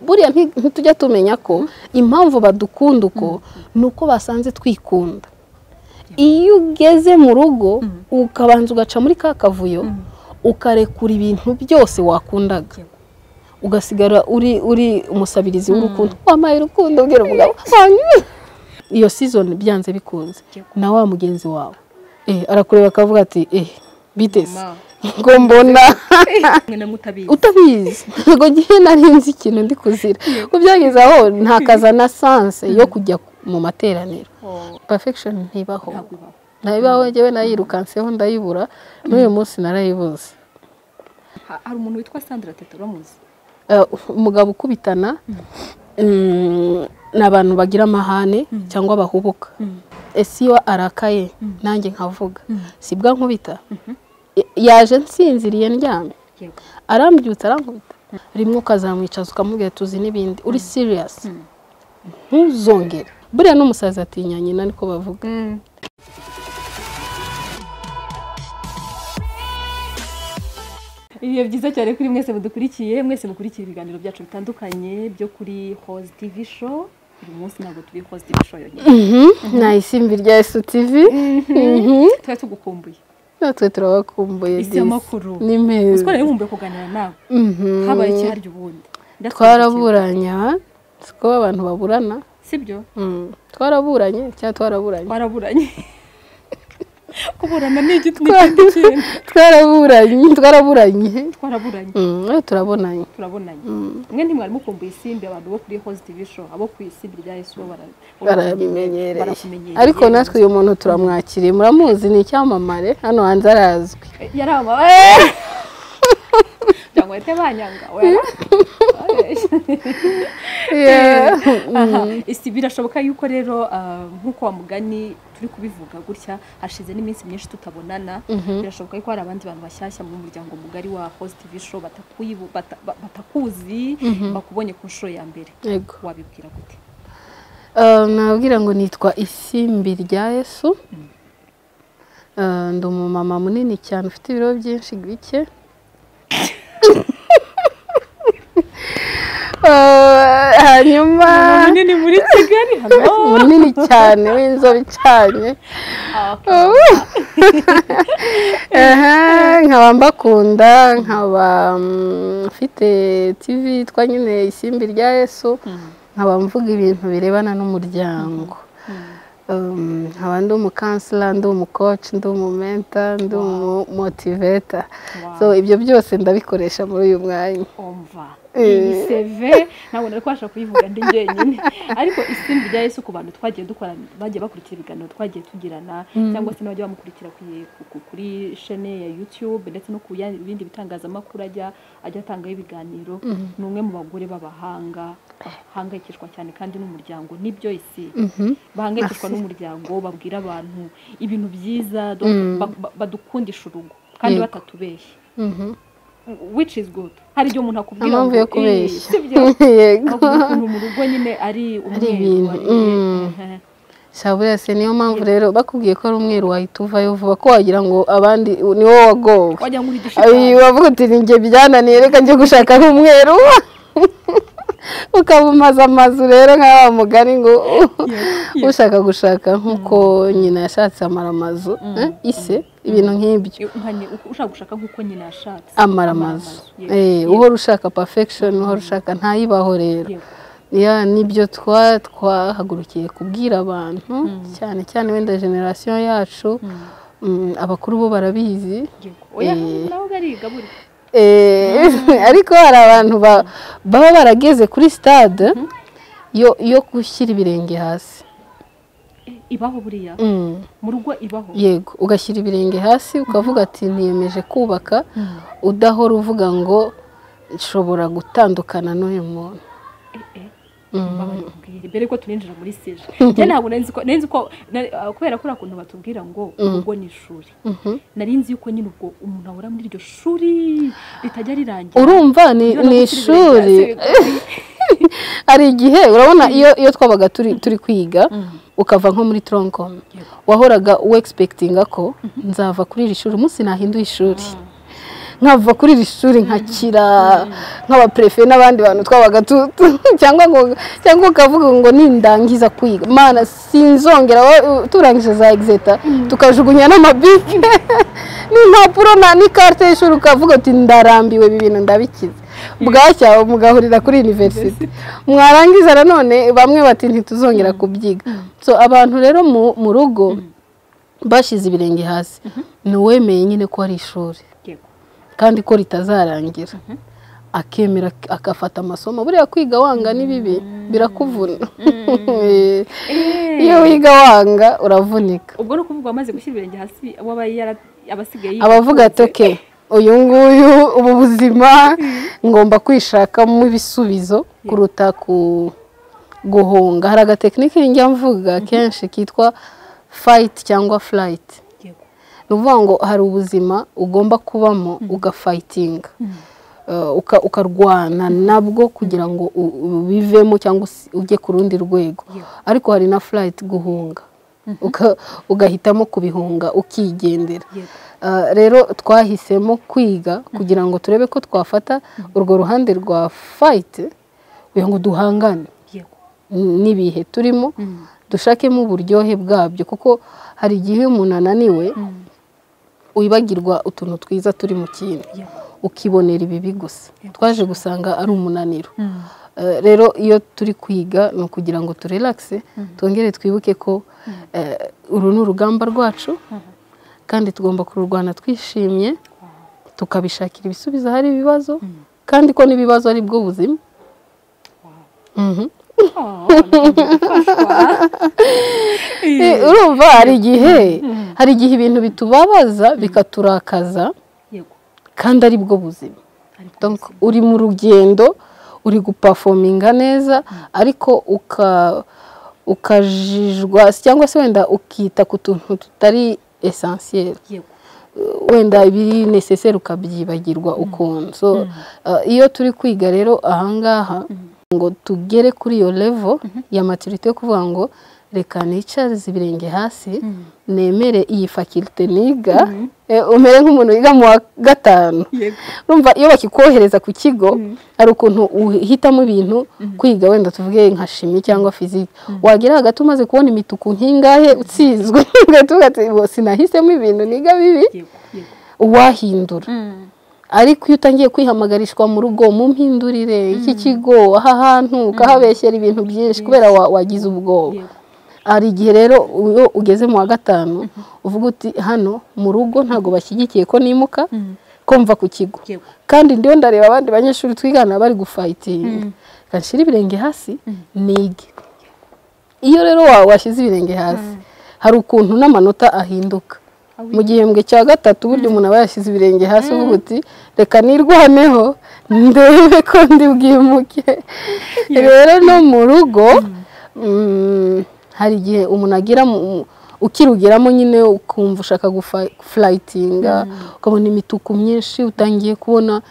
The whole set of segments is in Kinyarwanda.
buriya ntitujya tumenya ko impamvu badukunda uko ni uko basanze twikunda iyo ugeze mu rugo ukabanza ugaca muri ka kavuyo ukarekura ibintu byose wakundaga ugasigara uri uri umusabirizi w'urukundo wambaye urukundo ubwira umugabo iyo sizoni byanze bikunze na wa mugenzi wawe arakureba akavuga ati biteze ngo mbona utabizi ntabwo ngiye narinzi ikintu ndi kuzira ubyageze aho ntakaza na sanse yo kujya mu materaniro perfekishoni ntibaho ntabibaho ngewe nayirukanseho ndayibura n'uyu munsi narayibuze hari umuntu witwa sandra teta uramuzi umugabo ukubitana ni abantu bagira amahane cyangwa bahubuka ese iyo arakaye nanjye nkavuga si bwa nkubita yaje nsinziriye ndyamye arambyutse arankubita rimwe ukazamwicaza ukamubwira tuzi n'ibindi uri siriyasi ntuzongere buriya n'umusaza atinya nyina niko bavuga ibihe byiza cyane kuri mwese mudukurikiye mwese mukurikiye ibiganiro byacu bitandukanye byo kuri hozi tivi show uyu munsi ntabwo turi hozi tivi show yonyine nta isimbi rya esu tivi tuba tugukumbuye natwe turabakumbuye isi y'amakuru ni meza twarabibumbuye kuganira nawe habaye ikiharya ubundi twaraburanye siko abantu baburana sibyo twaraburanye cyangwa twaraburanye twaraburanye kuburana ni igiti n'ikindi kintu twaraburanye twaraburanye twaraburanye turabonanye turabonanye mwe ntimwari mukumbuye isimbi abantu bo kuri hozi tivi show abo ku isimbi rya yesu bo barabimenyereye ariko natwe uyu muntu turamwakiriye muramuzi ni icyamamare hano hanze arazwi yari ama kugira ngo bahite banyanga isi birashoboka yuko rero nk'uko wa mugani turi kubivuga gutya hashize n'iminsi myinshi tutabonana birashoboka yuko hari abandi bantu bashyashya mu muryango mugari wa host tv show batakuzi bakubonye ku nshuro ya mbere wabibwira gute nababwira ngo nitwa isimbi rya yesu ndi umumama munini cyane ufite ibiro byinshi bike hanyuma munini muri kigali hano munini cyane w'inzobe icanye nkaba mbakunda nkaba mfite tivi yitwa nyine isimbi rya yesu nkaba mvuga ibintu birebana n'umuryango nkaba ndi umukansila ndi umukoci ndi umumenta ndi umumotiveta so ibyo byose ndabikoresha muri uyu mwanya iyi seve ntabwo nari kubasha kuyivuga ndi njyenyine ariko isimbi rya yesu ku bantu twagiye dukorana bagiye bakurikira ibiganiro twagiye tugirana cyangwa se n'abajya bamukurikira kuri shene ya yutube ndetse no ku bindi bitangazamakuru ajya ajya atangaho ibiganiro ni umwe mu bagore b'abahanga bahangayikishwa cyane kandi n'umuryango nibyo isi bahangayikishwa n'umuryango babwira abantu ibintu byiza badukundisha urugo kandi batatubeshye which is good hari igihe umuntu akubwira impamvu yo kubeshya yego ukuntu mu rugo nyine ari umweru shaburiya se niyo mpamvu rero bakubwiye ko ari umweru wahita uvayo vuba ko wagira ngo abandi ni wowe wagowe wagira ngo uri igishitani bavuga uti ni njye byananiye reka njye gushaka ari umweru ukabumaza amazu rero nk'aba mugari ngo ushaka gushaka nk'uko nyina yashatse amara amazu ise ibintu nk'ibyo ushaka gushaka nk'uko nyina yashatse amara amazu uhora ushaka perfection uhora ushaka ntayibaho rero nibyo twahagurukiye kubwira abantu cyane cyane wenda generasiyo yacu abakuru bo barabizi ariko hari abantu baba barageze kuri sitade yo gushyira ibirenge hasi ibaho buriya mu rugo ibaho yego ugashyira ibirenge hasi ukavuga ati ntiyemeje kubaka udahora uvuga ngo nshobora gutandukana n'uyu muntu mbere ko turinjira muri seje njye ntabwo nari nzi ko kubera ko uriya kuntu batubwira ngo urugo ni ishuri nari nzi yuko nyine ubwo umuntu ahora muri iryo shuri ritajya rirangira urumva ni ishuri hari igihe urabona iyo twabaga turi kwiga ukava nko muri tronkomu wahoraga wegispekitinga ko nzava kuri iri shuri umunsi nahinduye ishuri nkava kuri iri shuri nkakira nk'abaperefe n'abandi bantu twabaga cyangwa ngo cyangwa ukavuga ngo nindangiza kwiga mana sinzongera turangije za egizeta tukajugunya n'amabike n'impapuro n'ikarita y'ishuri ukavuga uti ndarambiwe ibi bintu ndabikize bwacya mugahurira kuri univerisite mwarangiza nanone bamwe bati ntituzongera kubyiga so abantu rero mu rugo bashyize ibirenge hasi ni uwemeye nyine ko ari ishuri kandi ko ritazarangira akemera agafata amasomo buriya kwiga wanga ni bibi birakuvuna iyo wiga wanga uravunika ubwo ni ukuvuga wamaze gushyira ibirenge hasi abasigaye abavuga ati oke uyu nguyu ubu buzima ngomba kwishakamo ibisubizo kuruta ku guhunga hari agatekinike njya mvuga kenshi kitwa fayiti cyangwa furayiti ni ukuvuga ngo hari ubuzima ugomba kubamo ugafayitinga ukarwana nabwo kugira ngo ubivemo cyangwa ujye ku rundi rwego ariko hari na furayiti guhunga ugahitamo kubihunga ukigendera rero twahisemo kwiga kugira ngo turebe ko twafata urwo ruhande rwa fayiti kugira ngo duhangane n'ibihe turimo dushakemo uburyohe bwabyo kuko hari igihe umuntu ananiwe wibagirwa utuntu twiza turi mu kintu ukibonera ibibi gusa twaje gusanga ari umunaniro rero iyo turi kwiga ni ukugira ngo turelakse twongere twibuke ko uru ni urugamba rwacu kandi tugomba kururwana twishimye tukabishakira ibisubizo hari ibibazo kandi ko n'ibibazo ari bwo buzima urumva hari igihe hari igihe ibintu bitubabaza bikaturakaza kandi ari bwo buzima uri mu rugendo uri gupafominga neza ariko ukajijwa cyangwa se wenda ukita ku tuntu tutari esansiyeri wenda ibiri neseseri ukabyibagirwa ukuntu iyo turi kwiga rero ahangaha ngo tugere kuri iyo levo ya maturite yo kuvuga ngo reka nicarize ibirenge hasi nemere iyi fakirite niga umere nk'umuntu wiga mu wa gatanu urumva iyo bakikohereza ku kigo hari ukuntu uhitamo ibintu kwiga wenda tuvuge nka shimi cyangwa fiziki wagera hagati umaze kubona imituku nkingahe utsinzwe ugahita ati sinahisemo ibintu niga bibi uwahindura ariko iyo utangiye kwihamagarishwa mu rugo mu mpindurire iki kigo aha hantu ukahabeshyera ibintu byinshi kubera wagize ubwoba hari igihe rero iyo ugeze mu wa gatanu uvuga uti hano mu rugo ntabwo bashyigikiye ko nimuka komva ku kigo kandi ndiho ndareba abandi banyeshuri twigana bari gufayitinga gashyira ibirenge hasi nige iyo rero washyize ibirenge hasi hari ukuntu n'amanota ahinduka mu gihembwe cya gatatu burya umuntu aba yashyize ibirenge hasi uvuga uti reka nirwaneho ndebe ko ndi bwimuke rero no mu rugo hari igihe umuntu agira ukirugeramo nyine ukumva ushaka gufurayitinga ukabona imituku myinshi utangiye kubona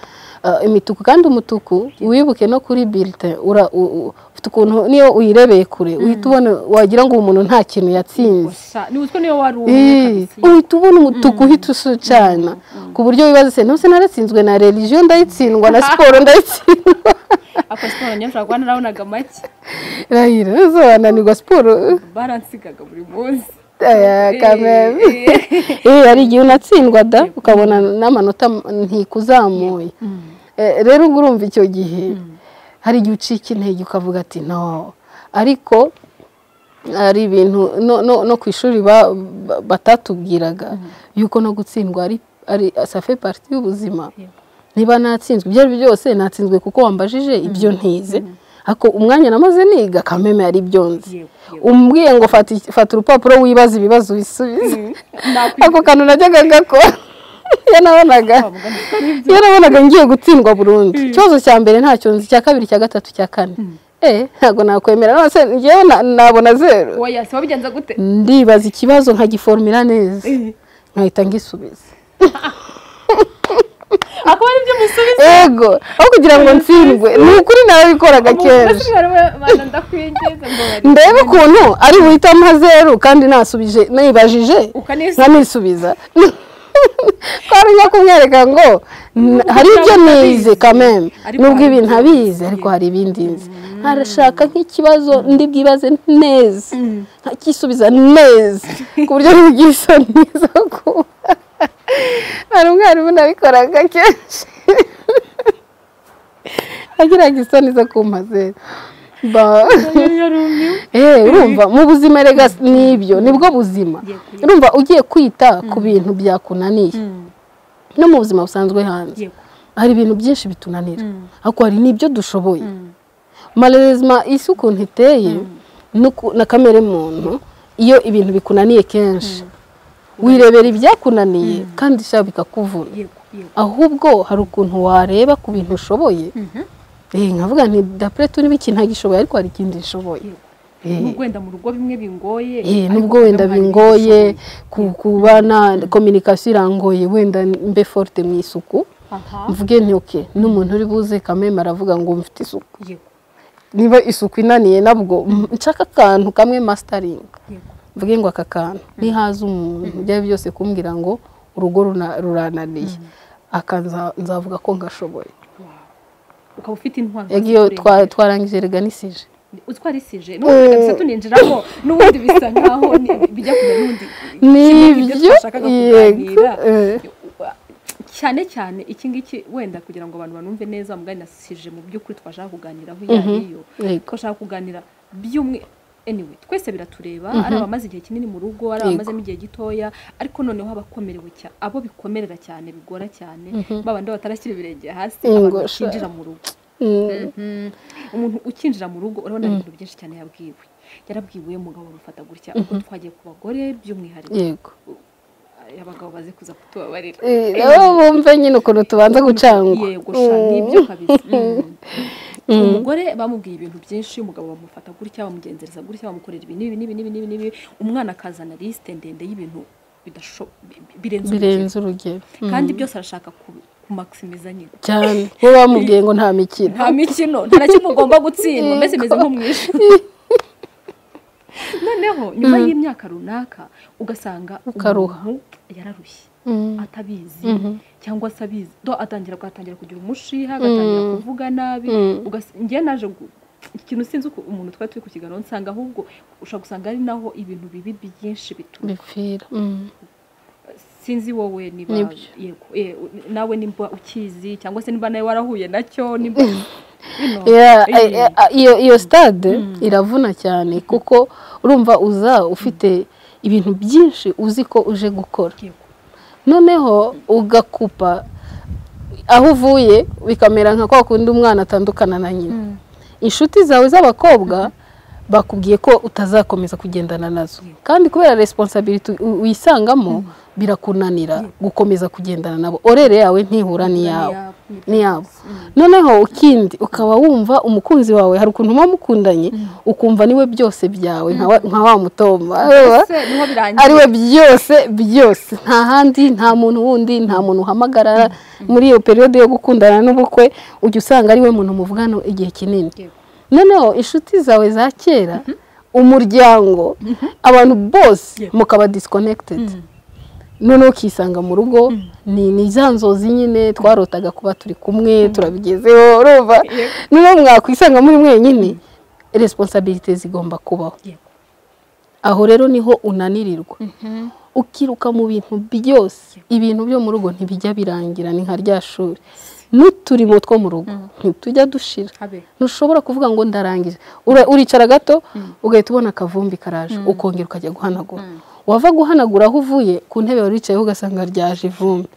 imituku kandi umutuku wibuke no kuri birite ufite ukuntu niyo uyirebeye kure uhita ubona wagira ngo uwo muntu nta kintu yatsinze uhita ubona umutuku uhita usucana ku buryo wibaza se ntuse naratsinzwe na religiyo ndayitsindwa na siporo ndayitsindwa ako siporo nyamshaka kuba narabonaga make irahira nzananirwa siporo baransigaga buri munsi hari igihe unatsindwa da ukabona n'amanota ntikuzamuye rero ubwo urumva icyo gihe hari igihe ucika intege ukavuga ati no ariko hari ibintu no ku ishuri batatubwiraga yuko no gutsindwa ari safe pariti y'ubuzima niba natsinzwe ibyo ari byo byose natsinzwe kuko wambajije ibyo ntize ariko umwanya namaze niga kameme ari byo nzi umbwiye ngo fata urupapuro wibaza ibibazo ubisubize ako kantu najyaga gakora iyo nabonaga ngiye gutsindwa burundu ikibazo cya mbere ntacyo nzi icya kabiri icya gatatu icya kane ntabwo nakwemera none ngewe nabona zeru ndibaza ikibazo nkagiformira neza nkahita ngisubiza akaba aribyo musubiza yego aho kugira ngo ntsindwe ni ukuri nabikoraga kenshi ndebe ukuntu ari buhitamo zeru kandi nasubije nibajije nkanisubiza twamenya kumwereka ngo hari ibyo nize kameme nubwo ibi ntabizi ariko hari ibindi nzi arashaka nk'ikibazo ndi bwibaze neza nkakisubiza neza ku buryo bigira isoni neza ko hari umwarimu nabikoraga kenshi agiraga isoni zo kumpa zero urumva mu buzima rega n'ibyo nibwo buzima urumva ugiye kwita ku bintu byakunaniye no mu buzima busanzwe hanze hari ibintu byinshi bitunanira ariko hari n'ibyo dushoboye marezima isi ukuntu iteye na kamere muntu iyo ibintu bikunaniye kenshi wirebera ibyakunaniye kandi ishaka bikakuvuna ahubwo hari ukuntu wareba ku bintu ushoboye nkavuga nti dapure turi iki ntagishoboye ariko hari ikindi gishoboye nubwo wenda mu rugo bimwe bingoye nubwo wenda bingoye kuba na kominikasiyo irangoye wenda mbe forute mu isuku mvuge ntuke n'umuntu uri buze kameme aravuga ngo mfite isuku niba isuku inaniye nabwo nshaka akantu kamwe masitaringi mvuge ngo aka kantu nihaza umuntu ibyo ari byose kumbwira ngo urugo rurananiye nzavuga ko ngashoboye ukaba ufite intwaro iyo twarangije reganisije utwarisije n'ubundi tugahita tuninjiramo n'ubundi bisa nkaho bijya kujya n'undi n'ibyo twashakaga kuganira cyane cyane iki ngiki wenda kugira ngo abantu banumve neza muganisije mu by'ukuri twashaka kuganiraho iyo ari yo twashaka kuganira by'umwe anyway twese biratureba ari abamaze igihe kinini mu rugo ari abamazemo igihe gitoya ariko noneho abakomerewe abo bikomerera cyane bigora cyane babandi batarashyira ibirenge hasi abantu bakinjira mu rugo umuntu ukinjira mu rugo urabona ibintu byinshi cyane yabwiwe yarabwiwe umugabo urufata gutya uko twagiye ku bagore by'umwihariko abagabo baze kuza kutubabarira bumve nyine ukuntu tubanza gucangwa yego nibyo kabisa umugore bamubwiye ibintu byinshi umugabo bamufata gutya bamugenzereza gutya bamukorera ibi n'ibi n'ibi n'ibi n'ibi n'ibi umwana akazana lisite ndende y'ibintu birenze urugero kandi byose arashaka kumakisimiza nyine cyane we bamubwiye ngo nta mikino nta mikino nta na kimwe ugomba gutsindwa mbese meze nko mu ijoro noneho nyuma y'imyaka runaka ugasanga ukaruha yararushye atabizi cyangwa se abizi do atangira agatangira kugira umushiha agatangira kuvuga nabi njye naje ikintu sinzi uko umuntu twari turi kukiganiraho nsanga ahubwo ushobora gusanga ari naho ibintu bibi byinshi bipfira sinzi wowe niba nawe nimba ukizi cyangwa se niba nawe warahuye nacyo iyo sitade iravuna cyane kuko urumva uza ufite ibintu byinshi uzi ko uje gukora noneho ugakupa aho uvuye bikamera nka kwa kundi umwana atandukana na nyina inshuti zawe z'abakobwa bakubwiye ko utazakomeza kugendana nazo kandi kubera resiponsabiriti wisangamo birakunanira gukomeza kugendana nabo orere yawe ntihura n'iyabo noneho ikindi ukaba wumva umukunzi wawe hari ukuntu muba mukundanye ukumva niwe byose byawe nka wa mutomba ari we byose byose nta handi nta muntu wundi nta muntu uhamagara muri iyo periyode yo gukundana n'ubukwe ujya usanga ari we muntu muvugana igihe kinini noneho inshuti zawe za kera umuryango abantu bose mukaba disikonekitedi noneho ukisanga mu rugo ni za nzozi nyine twarotaga kuba turi kumwe turabigezeho urumva noneho mwakwisanga muri mwenyine resiponsabirite zigomba kubaho aho rero niho unanirirwa ukiruka mu bintu byose ibintu byo mu rugo ntibijya birangira ni nka rya shuri n'uturimo two mu rugo ntitujya dushira ntushobora kuvuga ngo ndarangije uricara gato ugahita ubona akavumbi karaje ukongera ukajya guhanagura wava guhanagura aho uvuye ku ntebe wari wicayeho ugasanga ryaje ivumbi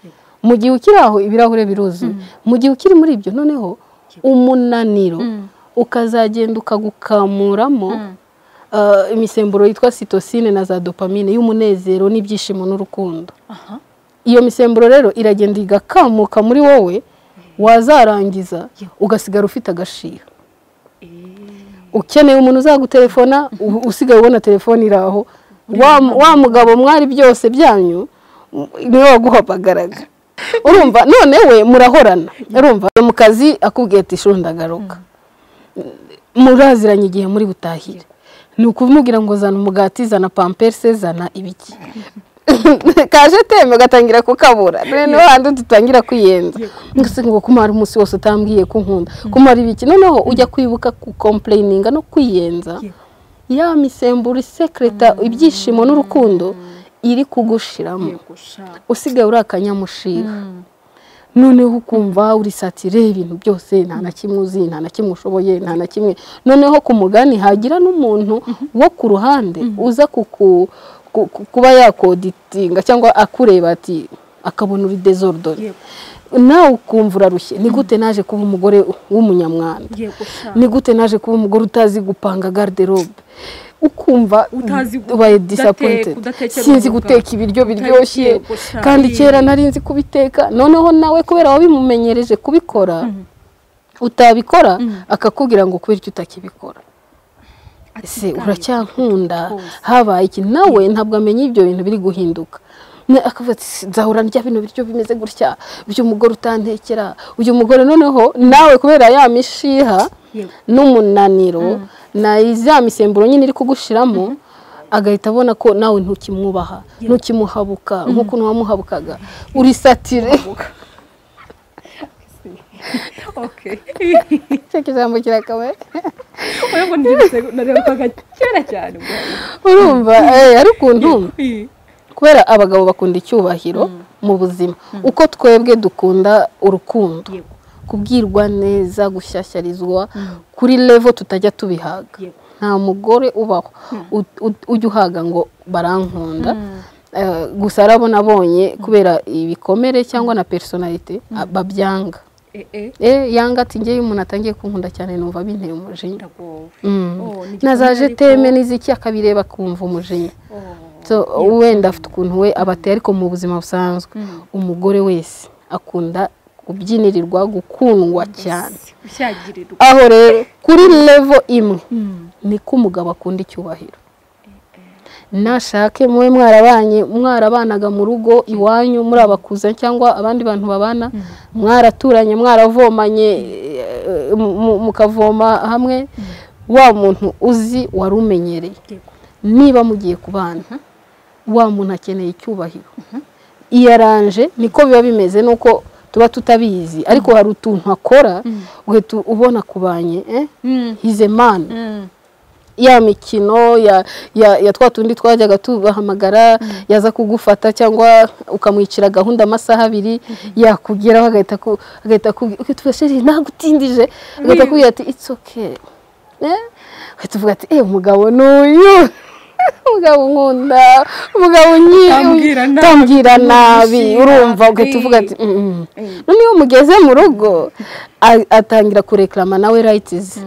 mu gihe ukiri aho ibirahure biruzuye mu gihe ukiri muri ibyo noneho umunaniro ukazagenda ukagukamuramo imisemburo yitwa sitosine na za dopamine y'umunezero n'ibyishimo n'urukundo iyo misemburo rero iragenda igakamuka muri wowe wazarangiza ugasigara ufite agashira ukeneye umuntu uzagutelefona usigaye ubona telefone iri aho wa mugabo mwari byose byanyu niwe waguhamagaraga urumva none we murahorana urumva mu kazi akubwiye ati ndagaruka muraziranye igihe muri butahire ni ukumubwira ngo zana umugati zana pamperse zana ibiki kaje temba ugatangira kukabura noneho handi dutangira kwiyenza ngo kumara umunsi wose utambwiye ko nkunda kumara ibiki noneho ujya kwibuka kukompureyininga no kwiyenza ya misemburo isekereta ibyishimo n'urukundo iri kugushiramo usigaye uri akanyamushira noneho ukumva urisatire ibintu byose nta na kimwe uzi nta na kimwe ushoboye nta na kimwe noneho ku mugani hagira n'umuntu wo ku ruhande uza kuba yakoditinga cyangwa akureba ati akabona uri dezorodore nawe ukumva urarushye ni gute naje kuba umugore w'umunyamwanda ni gute naje kuba umugore utazi gupanga garderobe ukumva ubaye disapoyintedi sinzi guteka ibiryo biryoshye kandi kera nari nzi kubiteka noneho nawe kubera wabimumenyereje kubikora utabikora akakubwira ngo kubera icyo utakibikora ese uracyankunda habaye iki nawe ntabwo amenya ibyo bintu biri guhinduka akavuga ati nzahora ndya bino biryo bimeze gutya uyu mugore utantekera uyu mugore noneho nawe kubera ya mishiha n'umunaniro ya misemburo nyine iri kugushiramo agahita abona ko nawe ntukimwubaha ntukimuhabuka nk'uko wamuhabukaga urisatire ijambo kirakabaye urumva ari ukuntu kubera abagabo bakunda icyubahiro mu buzima uko twebwe dukunda urukundo kubwirwa neza gushyashyarizwa kuri levo tutajya tubihaga nta mugore ubaho ujya uhaga ngo barankunda gusa arabona abonye kubera ibikomere cyangwa na personalite babyanga yanga ati ngewe umuntu atangiye kunkunda cyane numva binteye umujinya nazaje teme n'iziki akabireba akumva umujinya wenda afite ukuntu we aba ateye ariko mu buzima busanzwe umugore wese akunda kubyinirirwa gukundwa cyane aho rero kuri revo imwe niko umugabo akunda icyubahiro nashake mube mwarabanye mwarabanaga mu rugo iwanyu muri abakuza cyangwa abandi bantu babana mwaraturanye mwaravomanye mukavoma hamwe wa muntu uzi wari umenyereye niba mugiye kubana wa muntu akeneye icyubahiro iyaranje niko biba bimeze nuko tuba tutabizi ariko hari utuntu akora uhita ubona kubanye hizemani ya mikino ya twa tundi twajyaga tubahamagara yaza kugufata cyangwa ukamwicira gahunda amasaha abiri yakugeraho agahita akubwira ntagutindije agahita akubwira ati itsi oke agahita uvuga ati eee umugabo ni uyu umugabo nkunda umugabo utambwira nabi urumva ugahita uvuga ati noneho mugeze mu rugo atangira kurekarama nawe rayitizi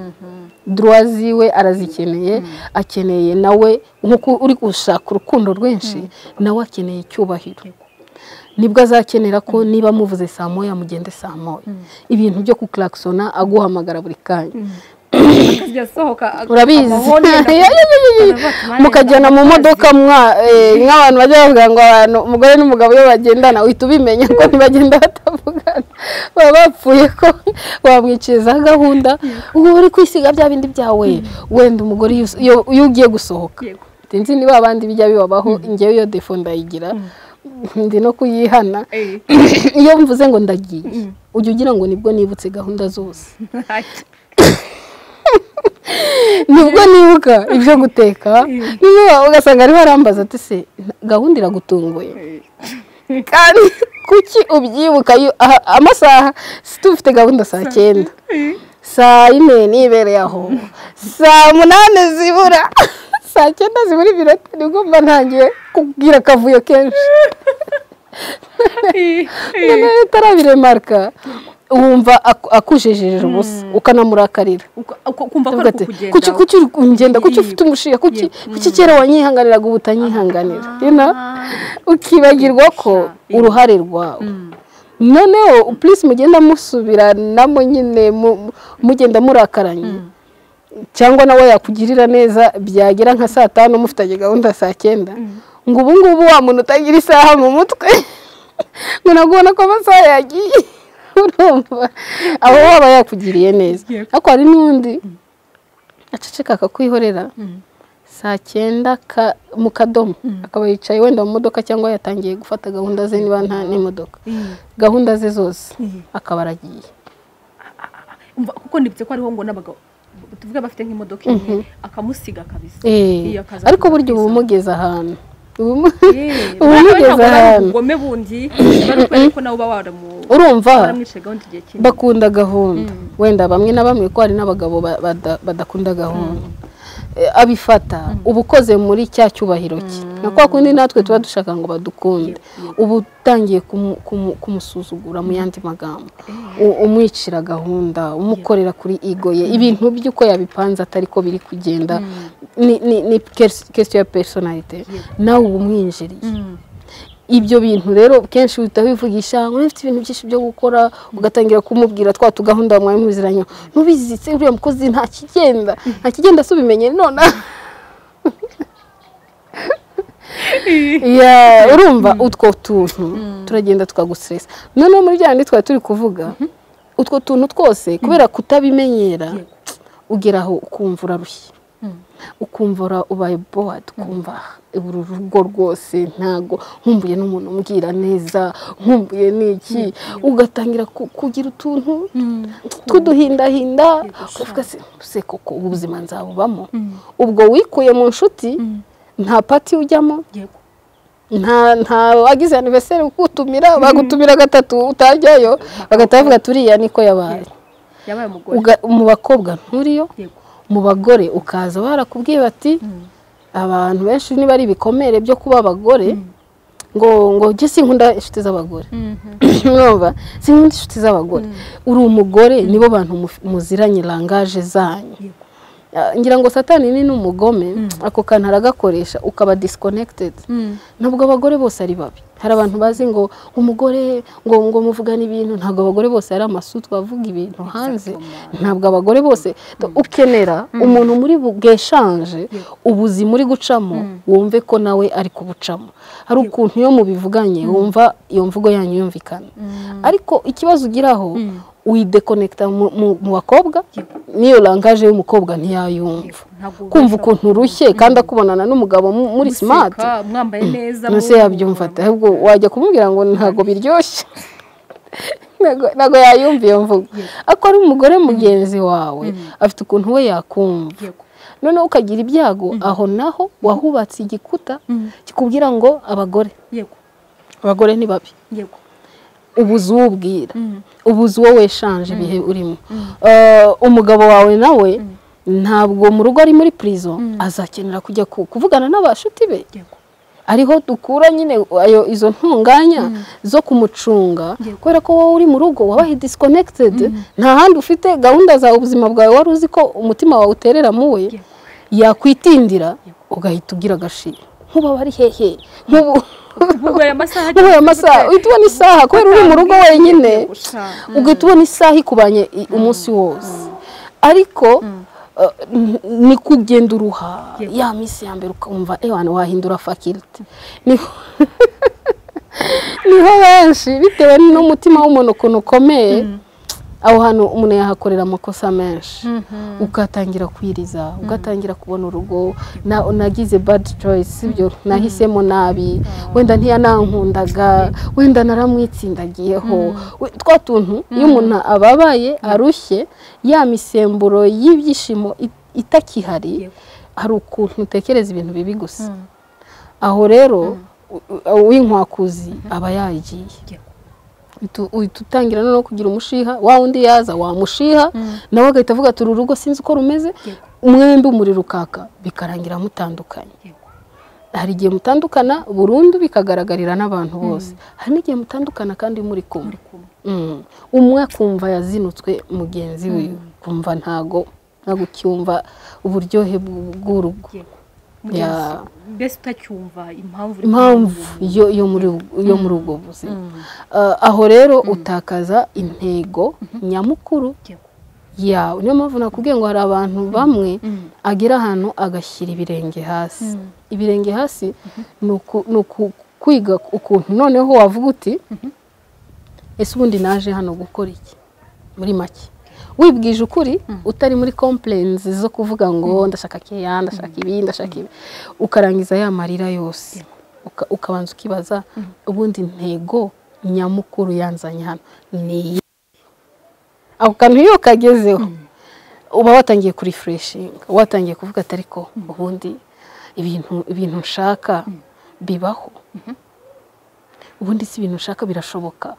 duruwa ziwe arazikeneye akeneye nawe nk'uko uri gushaka urukundo rwinshi nawe akeneye icyubahiro nibwo azakenera ko niba muvuze saa moya mugende saa moya ibintu byo kukirakisona aguhamagara buri kanya urabizi mukagenda mu modoka nk'abantu bajya bavuga ngo abantu umugore n'umugabo iyo bagendana uhita ubimenya ko ntibagenda batavugana baba bapfuye ko wamwicirizaho gahunda ubu uri kwisiga bya bindi byawe wenda umugore iyo ugiye gusohoka sinzi niba abandi bijya bibabaho ingewe iyo defo ndayigira ndi no kuyihana iyo mvuze ngo ndagiye ujya ugira ngo nibwo nibutse gahunda zose nibwo nibuka ibyo guteka ugasanga ariho arambaza ati se gahunda iragutunguye kandi kuki ubyibuka amasaha tufite gahunda saa cyenda saa yine nibereye aho saa munani zibura saa cyenda zibura iminota nibwo mba ntangiye kubwira akavuyo kenshi noneho utarabiremarika wumva akujejeje ubusa ukanamurakarira kuki kuki uri kugenda kuki ufite umushinga kuki kera wanyihanganiraga ubu utanyihanganira ukibagirwa ko uruhare rwawe noneho purisi mugenda musubiranamo nyine mugenda murakaranye cyangwa nawe yakugirira neza byagera nka saa tanu mufitanye gahunda saa cyenda ngo ubu ngubu wa muntu utagira isaha mu mutwe ngo nabwo ubona ko amasaha yagiye urumva aho waba yakugiriye neza ariko hari n'undi aceceka akakwihorera saa cyenda mu kadomo akaba yicaye wenda mu modoka cyangwa yatangiye gufata gahunda ze niba nta n'imodoka gahunda ze zose akaba aragiye kuko ndibutse ko hariho ngo n'abagabo tuvuge bafite nk'imodoka imwe akamusiga kabisa ariko burya uba umugeze ahantu uba umugeze ahantu ubugome bundi bariko nawe uba waramu urumva waramwishe gahunda igihe kinini bakunda gahunda wenda bamwe na bamwe ko hari n'abagabo badakunda gahunda abifata uba ukoze muri cya cyubahiro cye na kwa kundi natwe tuba dushaka ngo badukunde uba utangiye kumusuzugura mu yandi magambo umwicira gahunda umukorera kuri ego ye ibintu by'uko yabipanze atari ko biri kugenda ni kesitiyo ya personalite nawe uba umwinjiriye ibyo bintu rero kenshi uhita wivugisha ngo ufite ibintu byinshi byo gukora ugatangira kumubwira twa tugahunda mwari muziranye ntubizitse uriya mukozi nta kigenda nta kigenda se ubimenye none urumva utwo tuntu turagenda tukaguseresa noneho muri bya bindi twari turi kuvuga utwo tuntu twose kubera kutabimenyera ugeraho ukumva urarushye ukumva ubaye bowadi ukumva uru rugo rwose ntabwo nkumbuye n'umuntu umbwira neza nkumbuye n'iki ugatangira kugira utuntu tw'uduhindahinda ukavuga se koko ubuzima nzabubamo ubwo wikuye mu nshuti nta pati ujyamo nta wagize aniverseri ukutumira bagutumira gatatu utajyayo bagahita bavuga turiya niko yabaye mu bakobwa nturiyo mu bagore ukaza barakubwiye bati abantu benshi niba ari ibikomere byo kuba abagore ngo ngo jye sinkunda inshuti z'abagore mwumva sinkunda inshuti z'abagore uri umugore nibo bantu muziranye rangaje zanyu ngira ngo satani ni n'umugome ako kantu aragakoresha ukaba disikonekitedi ntabwo abagore bose ari babi hari abantu bazi ngo umugore ngo ngo muvugane ibintu ntabwo abagore bose ari amasu twavuga ibintu hanze ntabwo abagore bose ukenera umuntu muri bweshanje ubuzima uri gucamo wumve ko nawe ari kubucamo hari ukuntu iyo mubivuganye wumva iyo mvugo yanyu yumvikana ariko ikibazo ugiraho widekonekita mu bakobwa n'iyo rangaje y'umukobwa ntiyayumva kumva ukuntu urushye kandi akubonana n'umugabo muri simati mwambaye neza mbese yabyumva ahubwo wajya kumubwira ngo ntabwo biryoshye ntabwo yayumva iyo mvugo ariko ari umugore mugenzi wawe afite ukuntu we yakumva noneho ukagira ibyago aho naho wahubatse igikuta kikubwira ngo abagore abagore ni babi ubuze uwubwira ubuze uwo weshanje ibihe urimo umugabo wawe nawe ntabwo mu rugo ari muri purizo azakenera kujya kuvugana n'abashuti be ariho dukura nyine izo ntunganya zo kumucunga kubera ko wowe uri mu rugo wabaye disikonekitedi nta handi ufite gahunda zawe ubuzima bwawe wari uzi ko umutima wawe uterera muwe yakwitindira ugahita ugira agashira nk'ubu aba ari hehe nk'ubu ubaye amasaha uhita ubona isaha kubera uri mu rugo wenyine ugahita ubona isaha ikubanye umunsi wose ariko ni kugenda uruha ya minsi ya mbere ukumva ewana wahindura fakiriti niho benshi bitewe n'umutima w'umuntu ukuntu ukomeye aho hantu umuntu yahakorera amakosa menshi ugatangira kwiriza ugatangira kubona urugo nagize badi coyisi ibyo nahisemo nabi wenda ntiyanankundaga wenda naramwitsindagiyeho twa tuntu iyo umuntu ababaye arushye ya misemburo y'ibyishimo itakihari hari ukuntu utekereza ibintu bibi gusa aho rero uwinkwakuzi aba yagiye uhita utangira noneho kugira umushiha wa wundi yaza wamushiha nawe agahita avuga turi urugo sinzi uko rumeze umwembi umuriro ukaka bikarangira mutandukanye hari igihe mutandukana burundu bikagaragarira n'abantu bose hari n'igihe mutandukana kandi muri kumwe umwe akumva yazinutswe mugenzi we kumva ntago ntabwo ucyumva uburyohe bw'urugo mbese utacyumva impamvu impamvu yo muri ubwo buzima aho rero utakaza intego nyamukuru yawe niyo mpamvu nakubwiye ngo hari abantu bamwe agera ahantu agashyira ibirenge hasi ibirenge hasi ni ukwiga ukuntu noneho wavuga uti ese ubundi naje hano gukora iki muri make wibwije ukuri utari muri kompurenzi zo kuvuga ngo ndashaka keya ndashaka ibi ndashaka ibi ukarangiza ya marira yose ukabanza ukibaza ubundi intego nyamukuru yanzanye hano ni iyi ako kantu iyo kagezeho uba watangiye kurifureshinga watangiye kuvuga ati ariko ubundi ibintu ibintu nshaka bibaho ubundi si ibintu ushaka birashoboka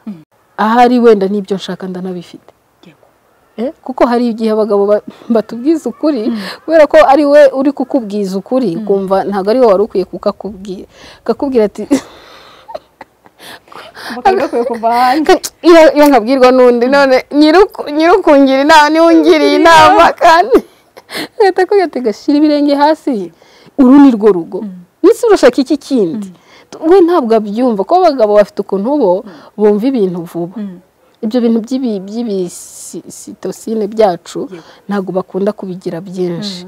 ahari wenda n'ibyo nshaka ndanabifite kuko hari igihe abagabo batubwiza ukuri kubera ko ari we uri kukubwiza ukuri ukumva ntabwo ari wowe wari ukwiye kukakubwira akakubwira ati iyo nkabwirwa n'undi none nyirukungira inama niba ungiriye inama kandi leta ko yategashyira ibirenge hasi uru ni rwo rugo ndetse urashaka iki kindi we ntabwo abyumva kuko abagabo bafite ukuntu bo bumva ibintu vuba ibyo bintu by'ibisitosine byacu ntabwo bakunda kubigira byinshi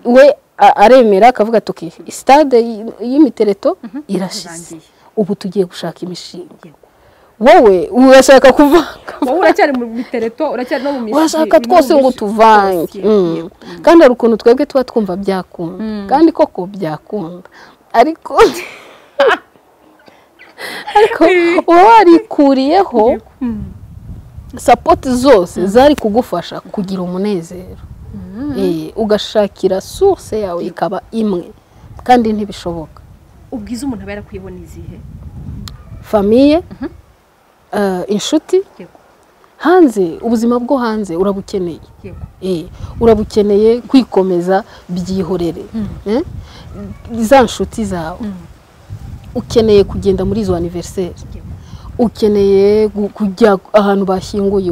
we aremera akavuga ati sitade y'imitereto irashize ubu tugiye gushaka imishinga wowe urashaka kuvanga wowe uracyari mu bitereto uracyari no mu mishinga urashaka twose ngo tuvange kandi hari ukuntu twebwe tuba twumva byakunda kandi koko byakunda ariko ariko uba warikuriyeho sapoti zose zari kugufasha kugira umunezero ugashakira source yawe ikaba imwe kandi ntibishoboka ubwiza umuntu aba yarakuyibona izihe famiye inshuti hanze ubuzima bwo hanze urabukeneye urabukeneye kwikomeza byihorere za nshuti zawe ukeneye kugenda muri izo aniveriseri ukeneye kujya ahantu bashyinguye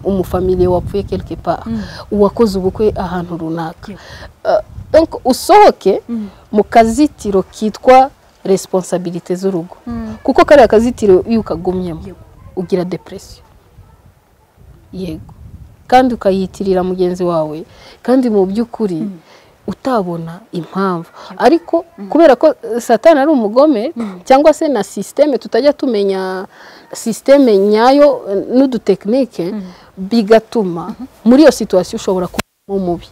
umufamiliye wapfuye kerekepa uwakoze ubukwe ahantu runaka usohoke mu kazitiro kitwa resiponsabirite z'urugo kuko kariya kazitiro iyo ukagumyemo ugira depresiyo yego kandi ukayitirira mugenzi wawe kandi mu by'ukuri utabona impamvu ariko kubera ko satani ari umugome cyangwa se na sisiteme tutajya tumenya sisiteme nyayo n'udutekinike bigatuma muri iyo situwasiyo ushobora kuba umubi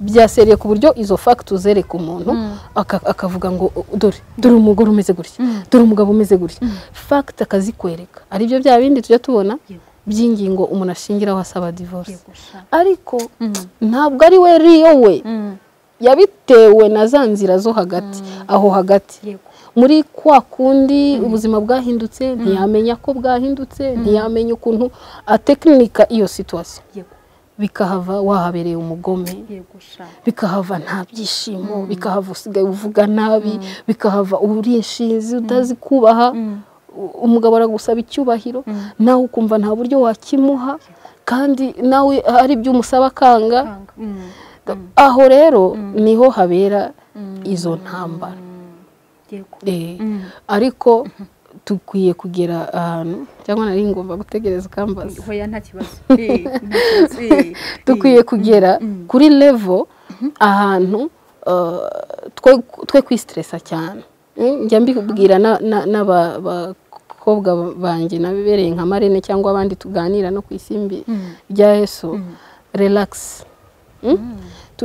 byaseriye ku buryo izo fagiti uzereka umuntu akavuga ngo dore dore umugore umeze gutya dore umugabo umeze gutya fagiti akazikwereka aribyo bya bindi tujya tubona by'ingingo umuntu ashingiraho asaba divorce ariko ntabwo ari we riyo we yabitewe na za nzira zo hagati aho hagati muri kwa kundi ubuzima bwahindutse ntiyamenya ko bwahindutse ntiyamenya ukuntu atekinika iyo situwasiyo bikahava wahabereye umugome bikahava nta byishimo bikahava usigaye uvuga nabi bikahava uri inshinzi utazi kubaha umugabo aragusaba icyubahiro nawe ukumva nta buryo wakimuha kandi nawe hari ibyo umusaba akanga aho rero niho habera izo ntambara ariko dukwiye kugera ahantu cyangwa nari ngomba gutegereza ukambaza dukwiye kugera kuri levo ahantu twe kwisiteresa cyane njya mbibwira n'abakobwa banjye nabibereye nka marene cyangwa abandi tuganira no ku isimbi rya yesu relakisi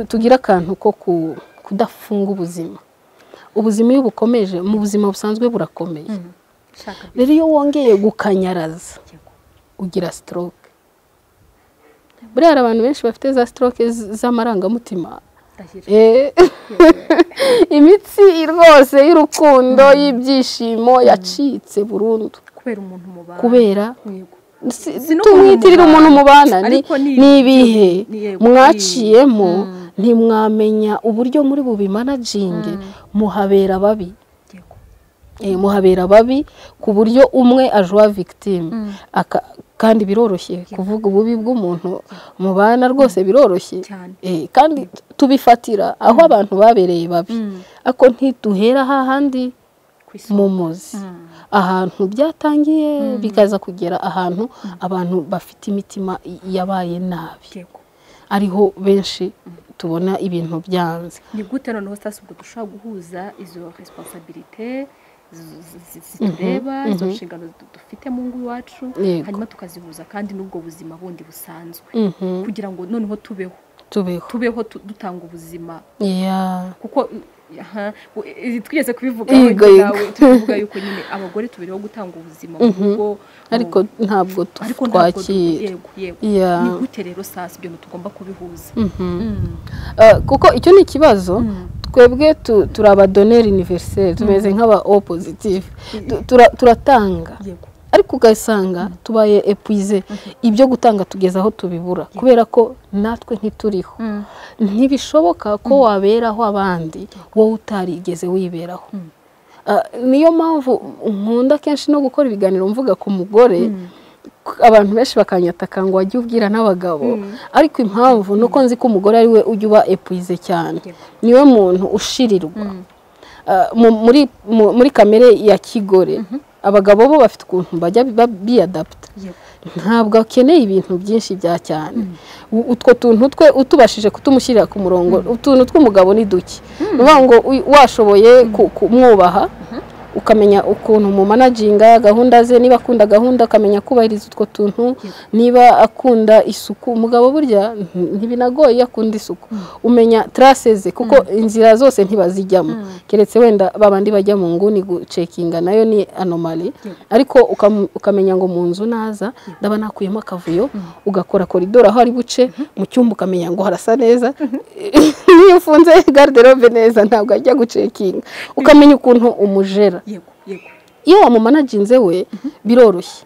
tugire akantu ko kudafunga ubuzima ubuzima iyo bukomeje mu buzima busanzwe burakomeye rero iyo wongeye gukanyaraza ugira sitoroke buriya hari abantu benshi bafite za sitoroke z'amarangamutima imitsi rwose y'urukundo y'ibyishimo yacitse burundu kubera tumwitirira umuntu mubana ni ibihe mwaciyemo ntimwamenya uburyo muri bubimanaginge muhabera babi muhabera babi ku buryo umwe ajuwa victime kandi biroroshye kuvuga ububi bw'umuntu mubana rwose biroroshye kandi tubifatira aho abantu babereye babi ariko ntiduhera hahandi mu muzi ahantu byatangiye bikaza kugera ahantu abantu bafite imitima yabaye nabi ariho benshi tubona ibintu byanze ni gute noneho sitasi ubwo dushobora guhuza izo resiponsabirite zitureba izo nshingano dufite mu ngo iwacu Yego. hanyuma tukazihuza kandi n'ubwo buzima bundi busanzwe Mhm. kugira ngo noneho tubeho tubeho tubeho tu- dutanga ubuzima Yeah. kuko aha, u- e- twigeze kubivuga Yego, yego. tuvuga yuko nyine abagore tubiriho gutanga ubuzima mu rugo mu- ariko ntabwo tu- ariko ntabwo du- twakira yego yego Yeah. ni gute rero sasa ibyo tugomba kubihuza Mhm. Mm. Eh, kuko icyo ni ikibazo Mm. twebwe tu- turi abadoneri univeriseri tumeze nk'aba o positive Tu- tura- turatanga yego ariko ugasanga tubaye epuize ibyo gutanga tugeza aho tubibura kubera ko natwe ntituriho ntibishoboka ko waberaho abandi wowe utarigeze wiberaho Ah, niyo mpamvu nkunda kenshi no gukora ibiganiro mvuga ku mugore k- abantu benshi bakanyataka ngo wajye ubwira n'abagabo ariko impamvu ni uko nzi ko umugore ari we ujya uba epuize cyane niwe muntu ushirirwa Ah, mu- muri mu- muri kamere ya kigore abagabo bo bafite ukuntu bajya ba- biyadaputa yego ntabwo akeneye ibintu byinshi bya cyane U- utwo tuntu twe utubashije kutamushyirira ku murongo utuntu tw'umugabo ni duke ni ukuvuga ngo uy- washoboye ku- kumwubaha ukamenya ukuntu mu managinga gahunda ze niba akunda gahunda ukamenya kubahiriza utwo tuntu niba akunda isuku umugabo burya nti- ntibinagoye iyo akunda isuku umenya tarase ze kuko inzira zose ntibazijyamo keretse wenda babandi bajya mu nguni gucekinga nayo ni anomali ariko ukam- ukamenya ngo mu nzu naza ndaba nakuyemo akavuyo ugakora koridoro aho ari buce mu cyumba ukamenya ngo harasa neza iyo ufunze garderobe neza ntabwo ajya gucekinga ukamenya ukuntu umujera yego yego iyo wamumanaginze we biroroshye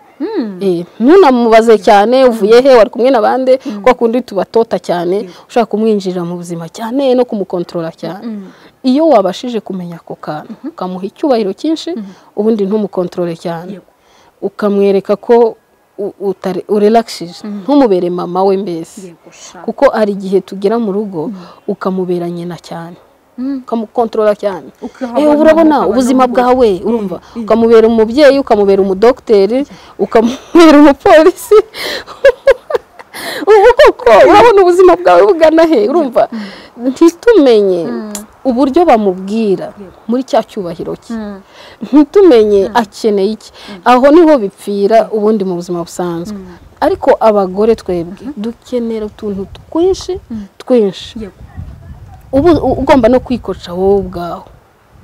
Eh, ntunamubaze cyane uvuye he wari kumwe na bande kwa kundi tubatota cyane ushaka kumwinjirira mu buzima cyane no kumukontorora cyane iyo wabashije kumenya ako kantu ukamuha icyubahiro cyinshi ubundi ntumukontorore cyane Yego. ukamwereka ko u- utari- urelakishije ntumubere mama we mbese yego sha kuko hari igihe tugera mu rugo ukamubera nyina cyane ukamukontorora cyane Ukahava Eh, urabona n'umugabo ubuzima n'umugore. bwawe urumva ukamubera umubyeyi ukamubera umudogiteri ukamubera umupolisi ubu koko urabona ubuzima bwawe bugana he urumva ntitumenye uburyo bamubwira muri cya cyubahiro cye ntitumenye akeneye iki aho niho bipfira ubundi mu buzima busanzwe ariko abagore twebwe dukenera utuntu twinshi twinshi yego ubu u- ugomba no kwikoca wowe ubwawe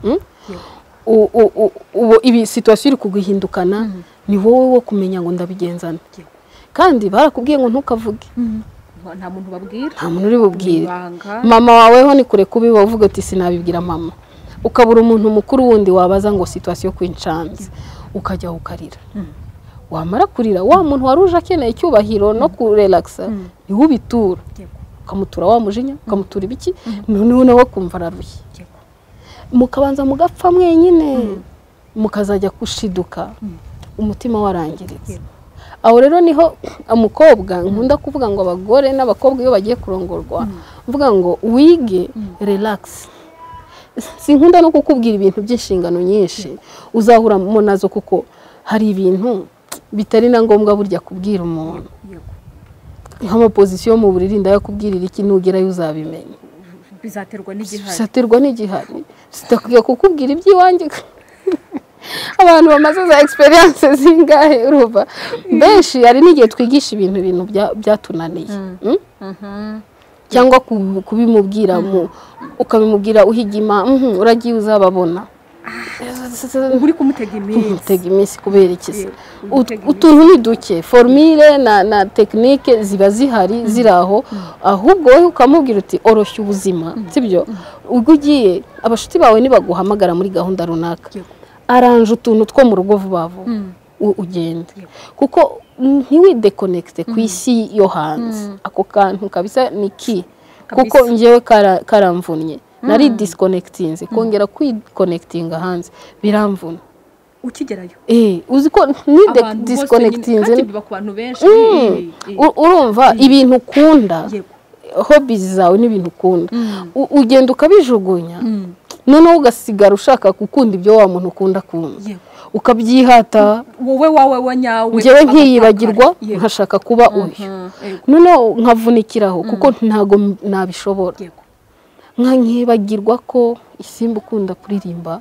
Mm? Yego. U- u- u- ubu ibi situwasiyo iri kuguhindukana ni wowe wo kumenya ngo ndabigenzana Yego. kandi barakubwiye ngo ntukavuge Nta- nta muntu babwira nta muntu uri bubwire ibanga mama waweho ni kure kubi wowe uvuga uti sinabibwira mama ukabura umuntu mukuru wundi wabaza ngo situwasiyo kwincanze ukajya ukarira wamara kurira wa muntu wari uje akeneye icyubahiro no kurelakisa niwe ubitura yego ukamutura wa mujinya ukamutura ibiki noneho nawe kumva ararushye yego mukabanza mugapfa mwenyine mukazajya gushiduka umutima warangiritse aho rero niho umukobwa nkunda kuvuga ngo abagore n'abakobwa iyo bagiye kurongorwa mvuga ngo wige relax sinkunda no kukubwira ibintu by'inshingano nyinshi uzahura mu nazo kuko hari ibintu bitari na ngombwa burya kubwira umuntu yego nk'amapozisiyo mu buriri ndayakubwirira iki nugerayo uzabimenya bizaterwa n'igihari bisatirwa n'igihari zitakwiye kukubwira iby'iwanjye abantu bamaze za egisperiyanse zingahe urumva benshi hari n'igihe twigisha ibintu ibintu bya- byatunaniye Mm? cyangwa ku- kubimubwira mu- ukabimubwira uhigima mhm, uragiye uzababona uba uri kumutega iminsi utega iminsi kubera ikiza Yego, utega iminsi. utuntu ni duke formire na na tekinike ziba zihari ziri aho ahubwo wowe ukamubwira uti oroshya ubuzima sibyo ubwo ugiye abashuti bawe nibaguhamagara muri gahunda runaka Yego. aranje utuntu two mu rugo vuba vuba u- ugende kuko ntiwidekonekite ku isi yo hanze ako kantu kabisa ni ki kuko Kabisa. njyewe kara- karamvunnye nari disikonekitinze kongera kwikonekitinga hanze biramvuna ukigerayo Eh, uzi ko ni de- abantu bose nyine- kandi disconnecting biba ku bantu benshi Eh, eh, U- urumva ibintu ukunda yego hobbies zawe n'ibintu ukunda Mm. U- ugenda ukabijugunya Mm. noneho ugasigara ushaka gukunda ibyo wa muntu ukunda kumva yego ukabyihata wowe wawe wa nyawe njyewe agakaka. nkiyibagirwa Yego. nkashaka kuba uyu Mhm. Yego. noneho nkavunikiraho kuko ntago m- nabishobora yego nka nkibagirwa ko isimba ukunda kuririmba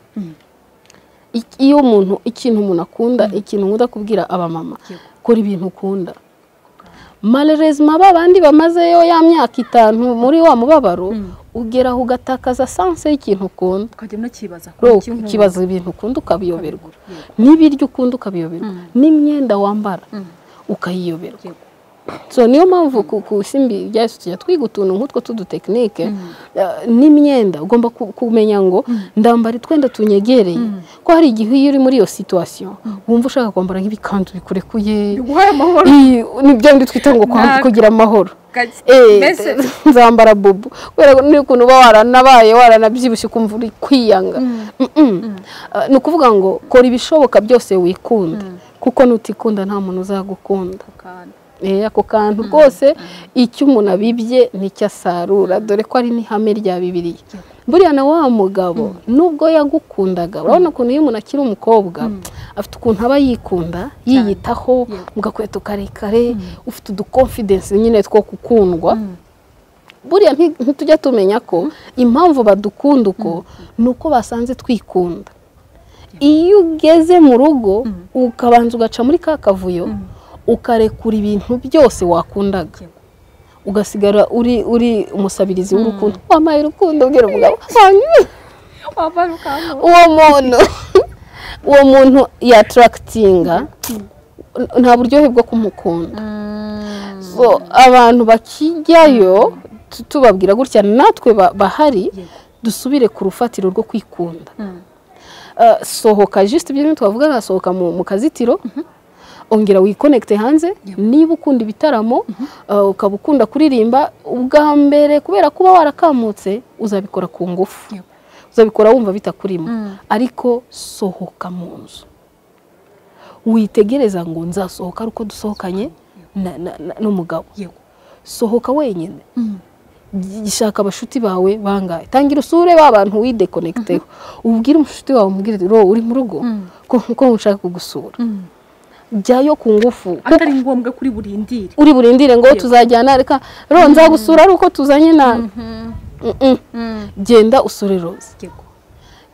iyo umuntu ikintu umuntu akunda ikintu nkunda kubwira abamama kora ibintu ukunda marerezima ba bandi bamazeyo ya myaka itanu muri wa mubabaro ugeraho ugatakaza sanse y'ikintu ukunda ukajya unakibaza ukibaza ibintu ukunda ukabiyoberwa n'ibiryo ukunda ukabiyoberwa n'imyenda wambara ukayiyoberwa so niyo mpamvu ku isimbi ryahise tujya twiga utuntu nk'utwo tw'udutekinike n'imyenda ugomba kumenya ngo ndambara utwenda tunyegereye ko hari igihe iyo uri muri iyo situwasiyo wumva ushaka kwambara nk'ibikanzu bikurekuye ni byo ndi twita ngo kugira amahoro nzambara bubu kubera ko n'ukuntu uba waranabaye waranabyibushye ukumva uri kwiyanga ni ukuvuga ngo kora ibishoboka byose wikunda kuko nutikunda nta muntu uzagukunda ako kantu kose icyo umuntu abibye nicyo asarura dore ko ari n'ihame rya bibiri buriya na wa mugabo nubwo yagukundaga urabona ukuntu iyo umuntu akiri umukobwa afite ukuntu aba yikunda yiyitaho mu gakweto karekare ufite udukonfidensi nyine two gukundwa buriya ntitujya tumenya ko impamvu badukunda uko ni uko basanze twikunda iyo ugeze mu rugo ukabanza ugaca muri ka kavuyo ukarekura ibintu byose wakundaga ugasigara uri uri umusabirizi w'urukundo wambaye urukundo ubwira umugabo uwo muntu uwo muntu yatarakatinga nta buryohe bwo kumukunda abantu bakijyayo tubabwira gutya natwe bahari dusubire ku rufatiro rwo kwikunda sohoka jisite ibyo bintu twavuga sohoka mu kazitiro ongera wikonekite hanze niba ukunda ibitaramo ukaba ukunda kuririmba ubwa mbere kubera kuba warakamutse uzabikora ku ngufu uzabikora wumva bitakurimo ariko sohoka mu nzu witegereza ngo nzasohoka ari uko dusohokanye n'umugabo sohoka wenyine gishaka abashuti bawe bangahe tangira usure ba bantu widekonekiteho ubwire umushuti wawe umubwire uri mu rugo ko nshaka kugusura jyayo ku ngufu atari ngombwa kuri burindire uri burindire ngo tuzajyana reka ro nzagusura ari uko tuzanye nawe genda usure roze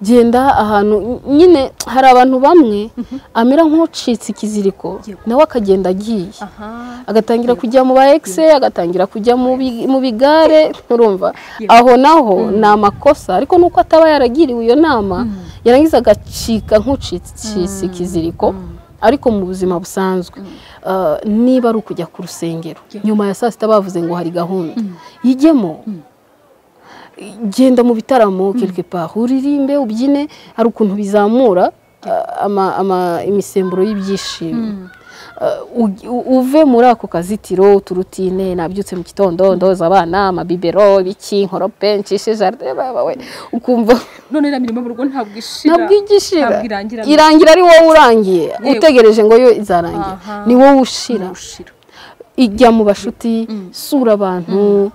genda ahantu nyine hari abantu bamwe amera nk'ucitse ikiziriko nawe akagenda agiye agatangira kujya mu ba egise agatangira kujya mu bigare nturumva aho naho ni amakosa ariko nuko ataba yaragiriwe iyo nama yarangiza agacika nk'ucitse ikiziriko ariko mu buzima busanzwe niba ari ukujya ku rusengero nyuma ya saa sita bavuze ngo hari gahunda ijyemo genda mu bitaramo kirikepaho uririmbe ubyine hari ukuntu bizamura imisemburo y'ibyishimo uve muri ako kazitiro turutine nabyutse mu gitondo ndoza abana amabibero ibiki nkorope ncishe jaride bawe ukumva none iriya mirimo mu rugo ntabwo ishira ntabwo igishira irangira ari wowe urangiye utegereje ngo yo izarangira ni wowe ushira ijya mu bashuti sura abantu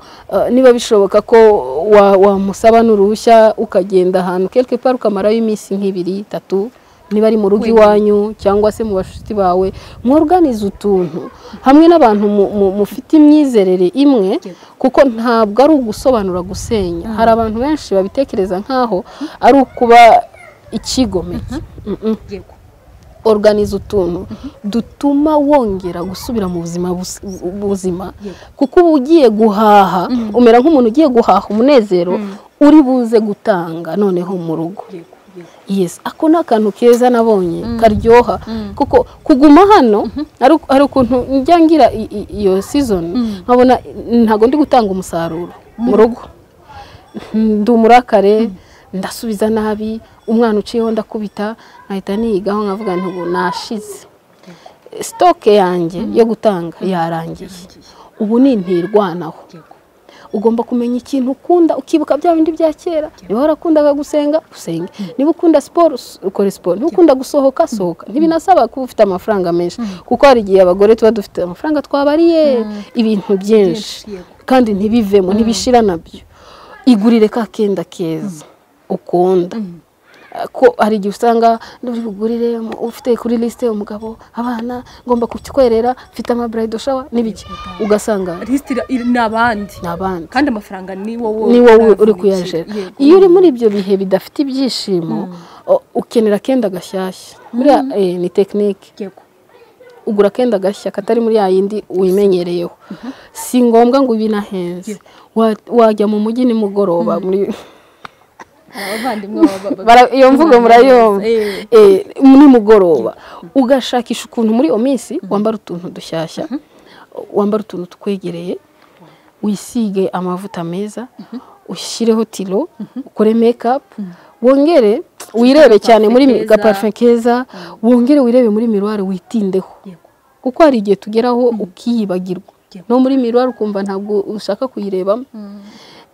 niba bishoboka ko wamusaba n'uruhushya ukagenda ahantu kelike pari ukamarayo iminsi nk'ibiri itatu niba ari mu rugo iwanyu cyangwa se mu bashuti bawe mworuganize utuntu hamwe n'abantu mufite imyizerere imwe kuko ntabwo ari ugusobanura gusenya hari abantu benshi babitekereza nk'aho ari ukuba ikigomeke organize utuntu dutuma wongera gusubira mu buzima buzima kuko uba ugiye guhaha umera nk'umuntu ugiye guhaha umunezero uri buze gutanga noneho mu rugo yes ako ni akantu keza nabonye karyoha kuko kuguma hano hari ukuntu njya ngira iyo sizoni nkabona ntabwo ndi gutanga umusaruro mu rugo ndi umurakare ndasubiza nabi umwana uciyeho ndakubita nkahita niyigaho nkavuga nti ubu nashize sitoke yanjye yo gutanga yarangiye ubu ni ntirwanaho ugomba kumenya ikintu ukunda ukibuka bya bindi bya kera niba warakundaga gusenga usenge niba ukunda siporo ukora siporo niba ukunda gusohoka sohoka ntibinasaba kuba ufite amafaranga menshi kuko hari igihe abagore tuba dufite amafaranga twabariye ibintu byinshi kandi ntibivemo ntibishira nabyo igurire ka kenda keza ukunda ko hari igihe usanga uri bugurire ufite kuri lisite umugabo abana ngomba kukikwerera mfite amaburayidi shawa n'ibiki ugasanga lisite ni abandi ni abandi kandi amafaranga ni wowe ni wowe uri kuyajera iyo uri muri ibyo bihe bidafite ibyishimo ukenera akenda gashyashya buriya eh, ni tekinike yego ugura akenda gashya katari muri ya yindi wimenyereyeho si ngombwa ngo ubi nahenze Wa- wajya mu mujyi nimugoroba muri abavandimwe baba- bara- iyo mvugo murayumva Eh, Eh, nimugoroba ugashakisha ukuntu muri iyo minsi wambara utuntu dushyashya wambara utuntu tukwegereye wisige amavuta meza ushyireho tiro ukore mekapu wongere wirebe cyane muri mi- keza. gaparufe keza wongere wirebe muri miruwari witindeho yego kuko hari igihe tugeraho ukiyibagirwa Yego. no muri miruwari ukumva ntabwo ushaka kuyirebamo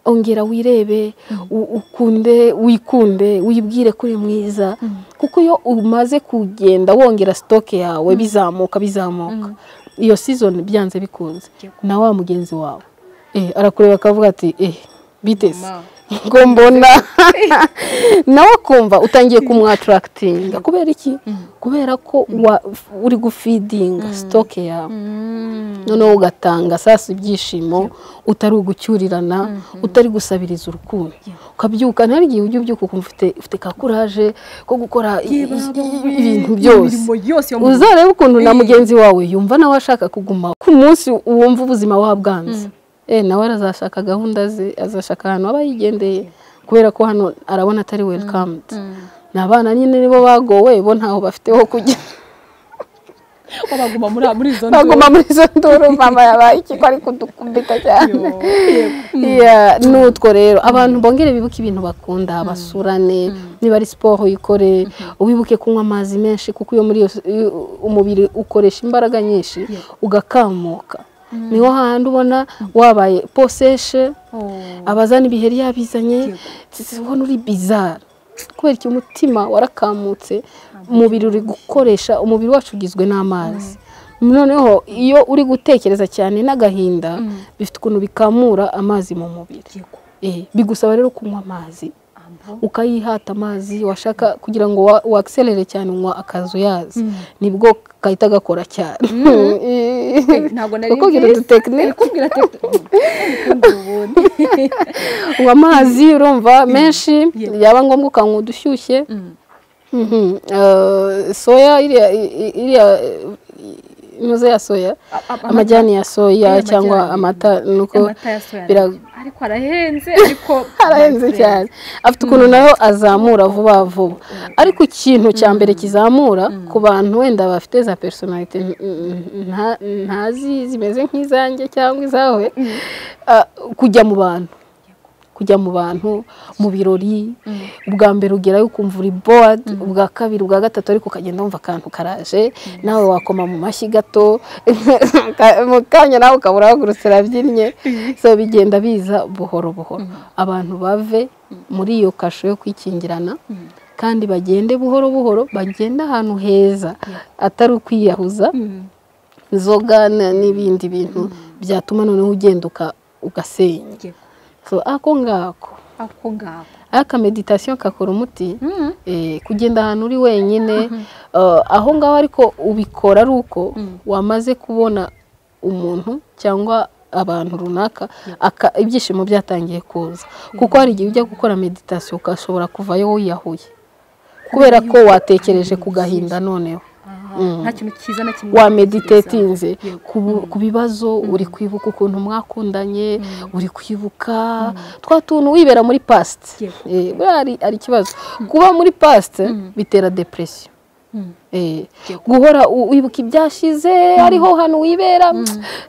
ongera wirebe u- ukunde wikunde wibwire ko uri mwiza kuko iyo umaze kugenda wongera sitoke yawe bizamuka bizamuka iyo season byanze bikunze Yego. na wa mugenzi wawe eh, arakureba akavuga ati eh biteze Mama. ngo mbona nawe akumva utangiye kumwatarakitinga kubera iki kubera ko wa- uri gufidinga sitoke yawe noneho ugatanga sasa ibyishimo utari ugucyurirana utari gusabiriza urukundo ukabyuka ntari igihe ujya ubyuka ukumva ufite- ufite ka kuraje ko gukora i- i- i- ibintu byose imirimo yose yo mu rugo uzarebe ukuntu na Eh. mugenzi wawe yumva nawe ashaka kuguma ku munsi wumva ubuzima wabwanze eh nawe arazashaka gahunda ze azashaka ahantu aba yigendeye kubera ko hano arabona atari welikamudu ni abana nyine nibo bagowe bo ntaho bafite ho kujya ko baguma muri muri izo nzu baguma muri izo nduru mama yabaye iki ko ari kudukubita cyane Yo, yego. Yeah, n'utwo rero abantu bongere bibuke ibintu bakunda basurane niba ari siporo uyikore wibuke kunywa amazi menshi kuko iyo muri iyo iyo umubiri ukoresha imbaraga nyinshi ugakamuka niho handi ubona wabaye poseshe Oh. abazana ibiheri yabizanye ubona uri bizara kubera iki umutima warakamutse umubiri uri gukoresha umubiri wacu ugizwe n'amazi noneho iyo uri gutekereza cyane n'agahinda bifite ukuntu bikamura amazi mu mubiri Yego. Eh, bigusaba rero kunywa amazi Ambo. ukayihata amazi washaka kugira ngo wa- wakiserere cyane unywa akazuyazi nibwo gahita gakora cyane Eh, ntabwo nari kukubwira nzi. udutekinike Kubwira ati "Ukundi ubundi." ubu amazi urumva menshi yaba ngombwa ukanywa udushyushye Mhm. Eh, soya iriya i- i- iriya inoze ya soya A- a- amajyani ya soya Iriya cyangwa amata amajyani. nuko Amata ya soya bira- ariko arahenze ariko arahenze cyane afite ukuntu nayo azamura vuba vuba ariko ikintu cya mbere kizamura ku bantu wenda bafite za personalite n- n- nta- ntazi zimeze nk'izanjye cyangwa izawe ah, kujya mu bantu kujya mu bantu mu birori ubwa mbere ugerayo ukumva uri bored ubwa kabiri ubwa gatatu ariko ukagenda wumva akantu karaje nawe wakoma mu mashyi gato mu kanya nawe ukaba urahagurutse urabyinnye so bigenda biza buhoro buhoro abantu bave muri iyo kasho yo kwikingirana kandi bagende buhoro buhoro bagende ahantu heza atari ukwiyahuza inzoga na- n'ibindi bintu byatuma noneho ugenduka ugasenya Yego. so ako ngako ako ngako aka meditasiyo kakora umuti Mm. eh, kugenda ahantu uri wenyine eh, aho ngaho ariko ubikora ari uko wamaze kubona umuntu cyangwa abantu runaka aka- ibyishimo byatangiye kuza kuko hari igihe ujya gukora meditasiyo ukashobora kuvayo wiyahuye kubera ko watekereje ku gahinda noneho Aha, nta kintu cyiza na kimwe wameditatinze ku bibazo uri kwibuka ukuntu mwakundanye uri kwibuka twa tuntu wibera muri past Yego. Eh, buriya hari- hari ikibazo kuba muri past bitera depression Mm. Eh, Yego. guhora u- wibuka ibyashize ariho hano wibera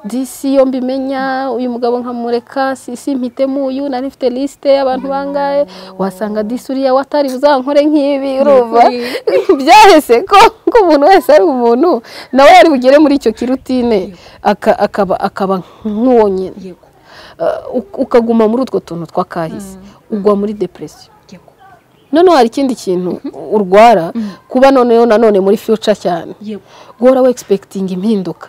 disi iyo mbimenya uyu mugabo nkamureka si simpitemo uyu nari mfite lisite y'abantu bangaye wasanga disi uriya watari buzankore nk'ibi urumva byahise ko ko umuntu wese ari umuntu nawe yari bugere muri icyo kirutine aka- akaba akaba nk'uwo nyine yego Uh, uk- ukaguma muri utwo tuntu tw'akahise ugwa muri depression yego noneho hari ikindi kintu urwara kuba noneho nanone muri future cyane yego guhora wegispekitinga impinduka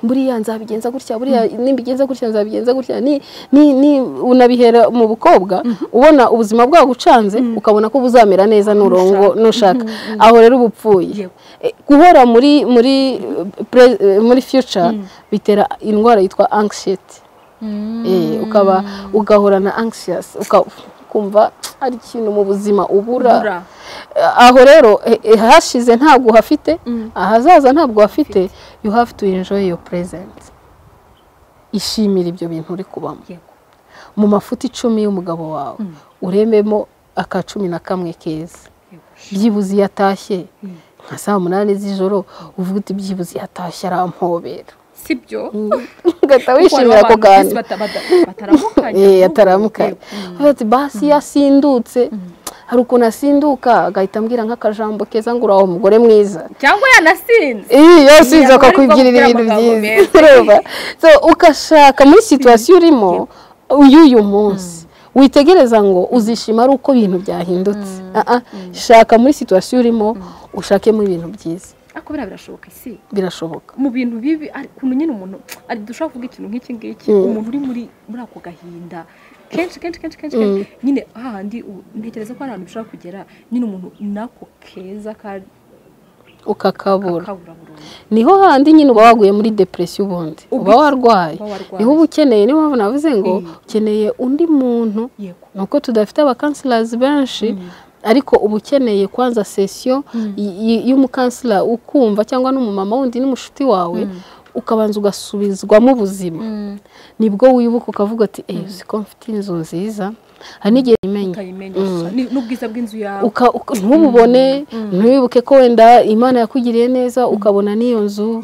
buriya nzabigenza gutya buriya nimbigenza gutya nzabigenza gutya unabihera mu bukobwa ubona ubuzima bwawe ucanze ukabona ko buzamera neza n'urongo nushaka aho rero uba upfuye guhora muri muri muri future bitera indwara yitwa anxiety ukaba ugahora na anxious ukumva hari ikintu mu buzima ubura aho rero hashize ntabwo uhafite ahazaza ntabwo uhafite you have to enjoy your present ishimira ibyo bintu uri kubamo mu mafuti icumi y'umugabo wawe urememo aka cumi na kamwe keza byibuze iyo atashye nka saa munani z'ijoro uvuga uti byibuze iyo atashye arampobera sibyo ugahita wishimira ako kantu ataramukanye basi iyo asindutse hari ukuntu asinduka agahita ambwira nk'akajambo keza ngo uraho umugore mwiza cyangwa yanasinze iyo asinze akakwibwirira ibintu byiza ugashaka muri situwasiyo urimo y'uyu munsi witegereza ngo uzishima ari uko ibintu byahindutse shaka muri situwasiyo urimo ushakemo ibintu byiza ariko biriya birashoboka isi birashoboka mu bintu bibi ukuntu nyine umuntu dushobora kuvuga ikintu nk'iki ngiki umuntu uri muri muri ako gahinda kenshi kenshi kenshi kenshi nyine hahandi ntekereza ko hari ahantu ushobora kugera nyine umuntu n'ako keza ukakabura niho handi nyine uba waguye muri depresiyo ubundi uba warwaye niho uba ukeneye niyo mpamvu navuze ngo ukeneye undi muntu ni uko tudafite abakansirazi benshi ariko uba ukeneye kwanza sesiyo y'umukansila ukumva cyangwa n'umumama wundi n'umushuti wawe ukabanza ugasubizwamo ubuzima nibwo wibuka ukavuga ati uzi ko mfite inzu nziza hari n'igihe imenya n'ubwiza bw'inzu yawe ntububone ntiwibuke ko wenda imana yakugiriye neza ukabona n'iyo nzu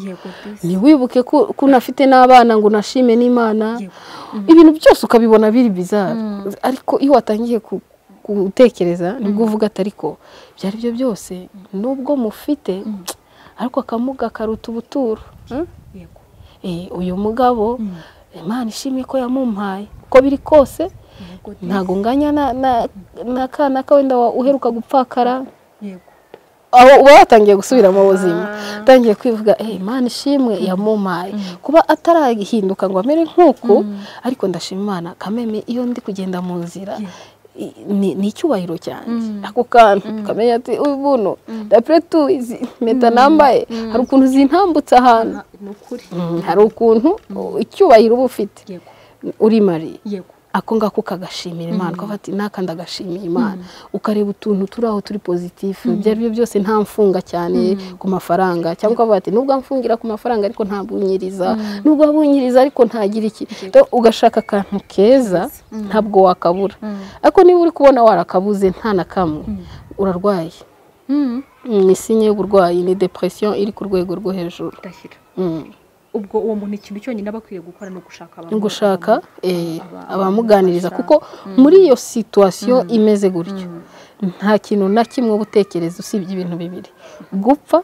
ntiwibuke ko unafite n'abana ngo unashime n'imana ibintu byose ukabibona biri bizara ariko iyo watangiye ku gutekereza nibwo uvuga ati ariko ibyo ari byo byose nubwo mufite ariko akamuga karuta ubuturo uyu mugabo imana ishimye ko yamumpaye uko biri kose ntabwo nganya n'akana ka wenda uheruka gupfakara aho uba watangiye gusubira mu buzima utangiye kwivuga imana ishimwe yamumaye kuba atarahinduka ngo amere nk'uku ariko ndashima imana kameme iyo ndi kugenda mu nzira ni icyubahiro cyanjye ako kantu ukamenya ati uyu buno dapuretu izi mpeta nambaye hari ukuntu zintambutse ahantu hari ukuntu icyubahiro uba ufite uri mariye ako ngako ukagashimira imana ukavuga ati n'aka ndagashimiye imana ukareba utuntu turi aho turi pozitifu ibyo ari byo byose nta mfunga cyane ku mafaranga cyangwa ukavuga ati nubwo amfungira ku mafaranga ariko ntabunyiriza nubwo abunyiriza ariko ntagira iki ugashaka akantu keza ntabwo wakabura ariko niba uri kubona warakabuze nta na kamwe urarwaye ni sinye y'uburwayi ni depresiyo iri ku rwego rwo hejuru ubwo uwo muntu ikintu cyonyine aba akwiye gukora ni ugushaka gushaka abamuganiriza kuko muri iyo situwasiyo imeze gutyo nta kintu na kimwe uba utekereza usibye ibintu bibiri gupfa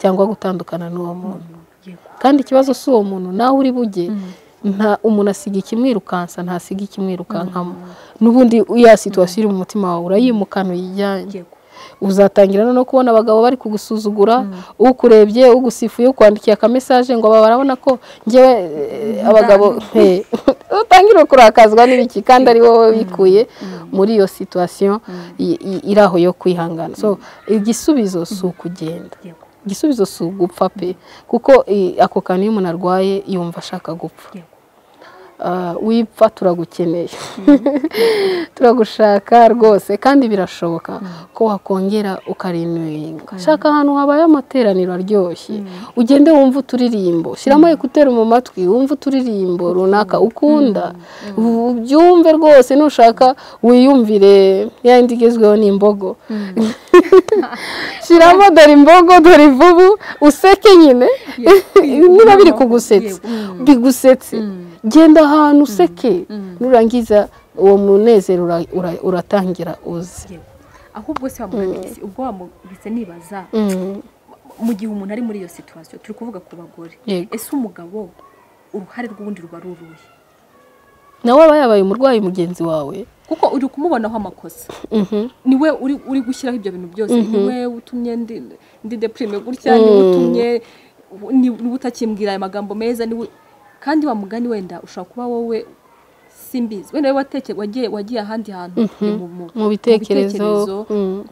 cyangwa gutandukana n'uwo muntu kandi ikibazo si uwo muntu nawe uri bujye nta umuntu asiga ikimwirukansa ntasiga ikimwirukankamo n'ubundi ya situwasiyo iri mu mutima wawe urayimukana uyijyanye uzatangira no kubona abagabo bari kugusuzugura ukurebye ugusifuye ukwandikiye akamesaje ngo aba barabona ko ngewe abagabo utangire kurakazwa n'ibiki kandi ari wowe wikuye muri iyo situwasiyo iri aho yo kwihangana igisubizo si ukugenda igisubizo si ugupfa pe kuko ako kantu iyo umuntu arwaye yumva ashaka gupfa wipfa turagukeneye turagushaka rwose kandi birashoboka ko wakongera ukarinuringa shaka ahantu habaye amateraniro aryoshye ugende wumve uturirimbo shyiramo ekuteri mu matwi wumve uturirimbo runaka ukunda ubyumve rwose nushaka wiyumvire yandi igezweho ni imbogo shyiramo dore imbogo dore imvubu useke nyine niba biri kugusetsa bigusetse genda ahantu useke nurangiza uwo munezero uratangira uze ahubwo se wamubise ubwo wamubise nibaza mu gihe umuntu ari muri iyo situwasiyo turi kuvuga ku bagore ese umugabo uruhare rw'ubundi ruba ruruye nawe aba yabaye umurwayi mugenzi wawe kuko uri kumubonaho amakosa niwe uri gushyiraho ibyo bintu byose niwe utumye ndi depurime gutya niwe utumye niba utakimbwira aya magambo meza kandi wa mugani wenda ushobora kuba wowe simbizi wenda wagiye wagiye ahandi hantu mu bitekerezo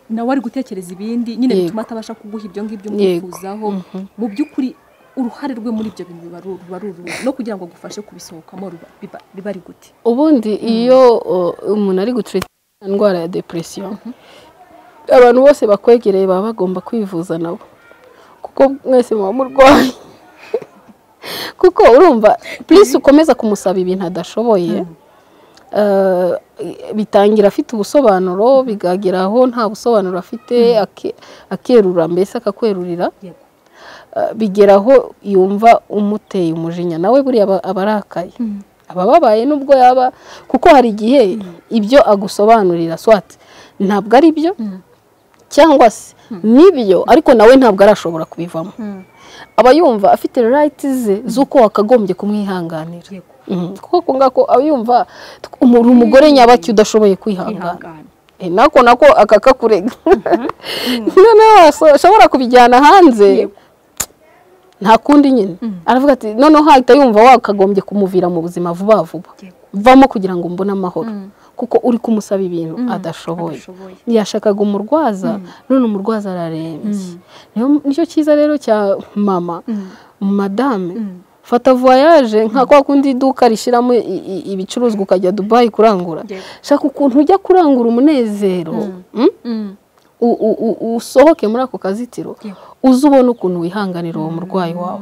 nawe ari gutekereza ibindi nyine bituma atabasha kuguha ibyo ngibyo umwifuzaho mu by'ukuri uruhare rwe muri ibyo bintu ruba ruruhu no kugira ngo agufashe kubisohokamo biba ari gute ubundi iyo umuntu ari gucurita indwara ya depresiyo abantu bose bakwegereye baba bagomba kwivuza nabo kuko mwese muba murwaye kuko urumva purisi ukomeza kumusaba ibintu adashoboye bitangira afite ubusobanuro bikagera aho nta busobanuro afite akerura mbese akakwerurira bigera aho yumva umuteye umujinya nawe buriya aba arakaye aba ababaye nubwo yaba kuko hari igihe ibyo agusobanurira swati ntabwo ari byo cyangwa se nibyo ariko nawe ntabwo arashobora kubivamo aba yumva afite rayiti ze z'uko wakagombye kumwihanganira kuko ako ngako aba yumva uri umugore nyabaki udashoboye kwihangana nako nako akakakurega noneho ashobora kubijyana hanze nta kundi nyine aravuga ati noneho hahita yumva wakagombye kumuvira mu buzima vuba vuba vamo kugira ngo mbone amahoro kuko uri kumusaba ibintu adashoboye yashakaga umurwaza none umurwaza ararembye nicyo cyiza rero cya mama madame fata voyage nka kwa kundi iduka rishyiramo ibicuruzwa ukajya dubayi kurangura shaka ukuntu ujya kurangura umunezero usohoke muri ako kazitiro uze ubone ukuntu wihanganira uwo murwayi wawe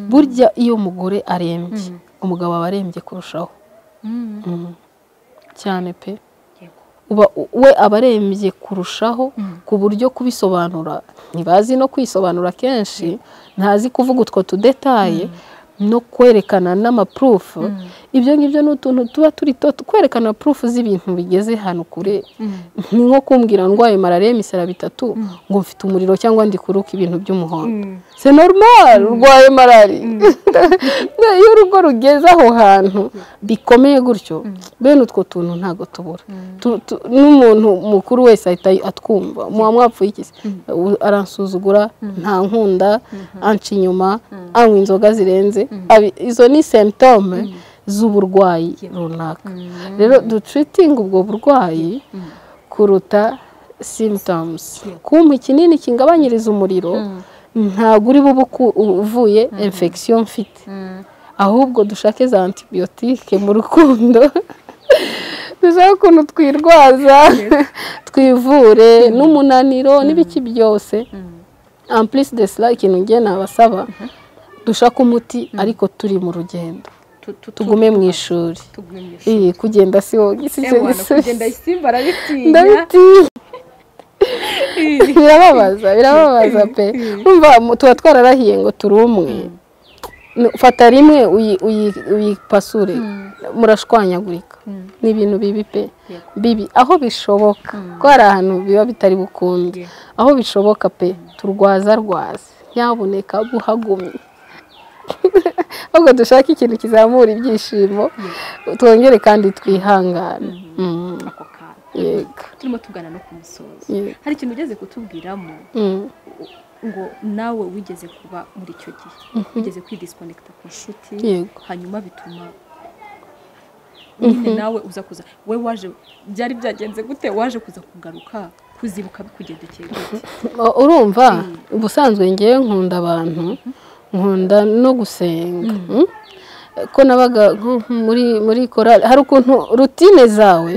burya iyo umugore arembye umugabo aba arembye kurushaho cyane pe we aba arembye kurushaho ku buryo kubisobanura ntibazi no kwisobanura kenshi ntazi kuvuga utwo tudetaye no kwerekana n'amapurufu ibyo ngibyo ni utuntu tuba turi kwerekana purufu z'ibintu bigeze hano kure ni nko kumbwira ndwaye malariya imisara bitatu ngo mfite umuriro cyangwa ndi kuruka ibintu by'umuhondo se normal urwaye malariya iyo urugo rugeze aho hantu bikomeye gutyo bene utwo tuntu ntabwo tubura n'umuntu mukuru wese ahita atwumva muba mwapfuye iki aransuzugura nta nkunda anca inyuma anywa inzoga zirenze izo ni semptome z'uburwayi runaka rero ducuritinga ubwo burwayi kuruta simitomuzi kumpa ikinini kingabanyiriza umuriro ntabwo uri bube uvuye infection mfite ahubwo dushake za antibiyotike mu rukundo dushake ukuntu twirwaza twivure n'umunaniro n'ibiki byose ampulisi desila ikintu ngiye nabasaba dushake umuti ariko turi mu rugendo tugume mu ishuri iyi kugenda si wowe gisicyo gisubizo birababaza birababaza pe umva tuba twararahiye ngo turi umwe fata rimwe uyipasure murashwanyagurika ni ibintu bibi pe bibi aho bishoboka ko hari ahantu biba bitari bukunde aho bishoboka pe turwaza rwaza nyabuneka buhagumye ahubwo dushake ikintu kizamura ibyishimo twongere kandi twihangane turimo tugana no ku musozo hari ikintu ugeze kutubwiramo ngo nawe wigeze kuba muri icyo gihe wigeze kwidisikonekita ku nshuti hanyuma bituma nyine nawe uza kuza we waje byari byagenze gute waje kuza kugaruka kuzibuka bikugendekeye gute urumva ubusanzwe ngewe nkunda abantu nkunda no gusenga ko nabaga muri muri korari hari ukuntu rutine zawe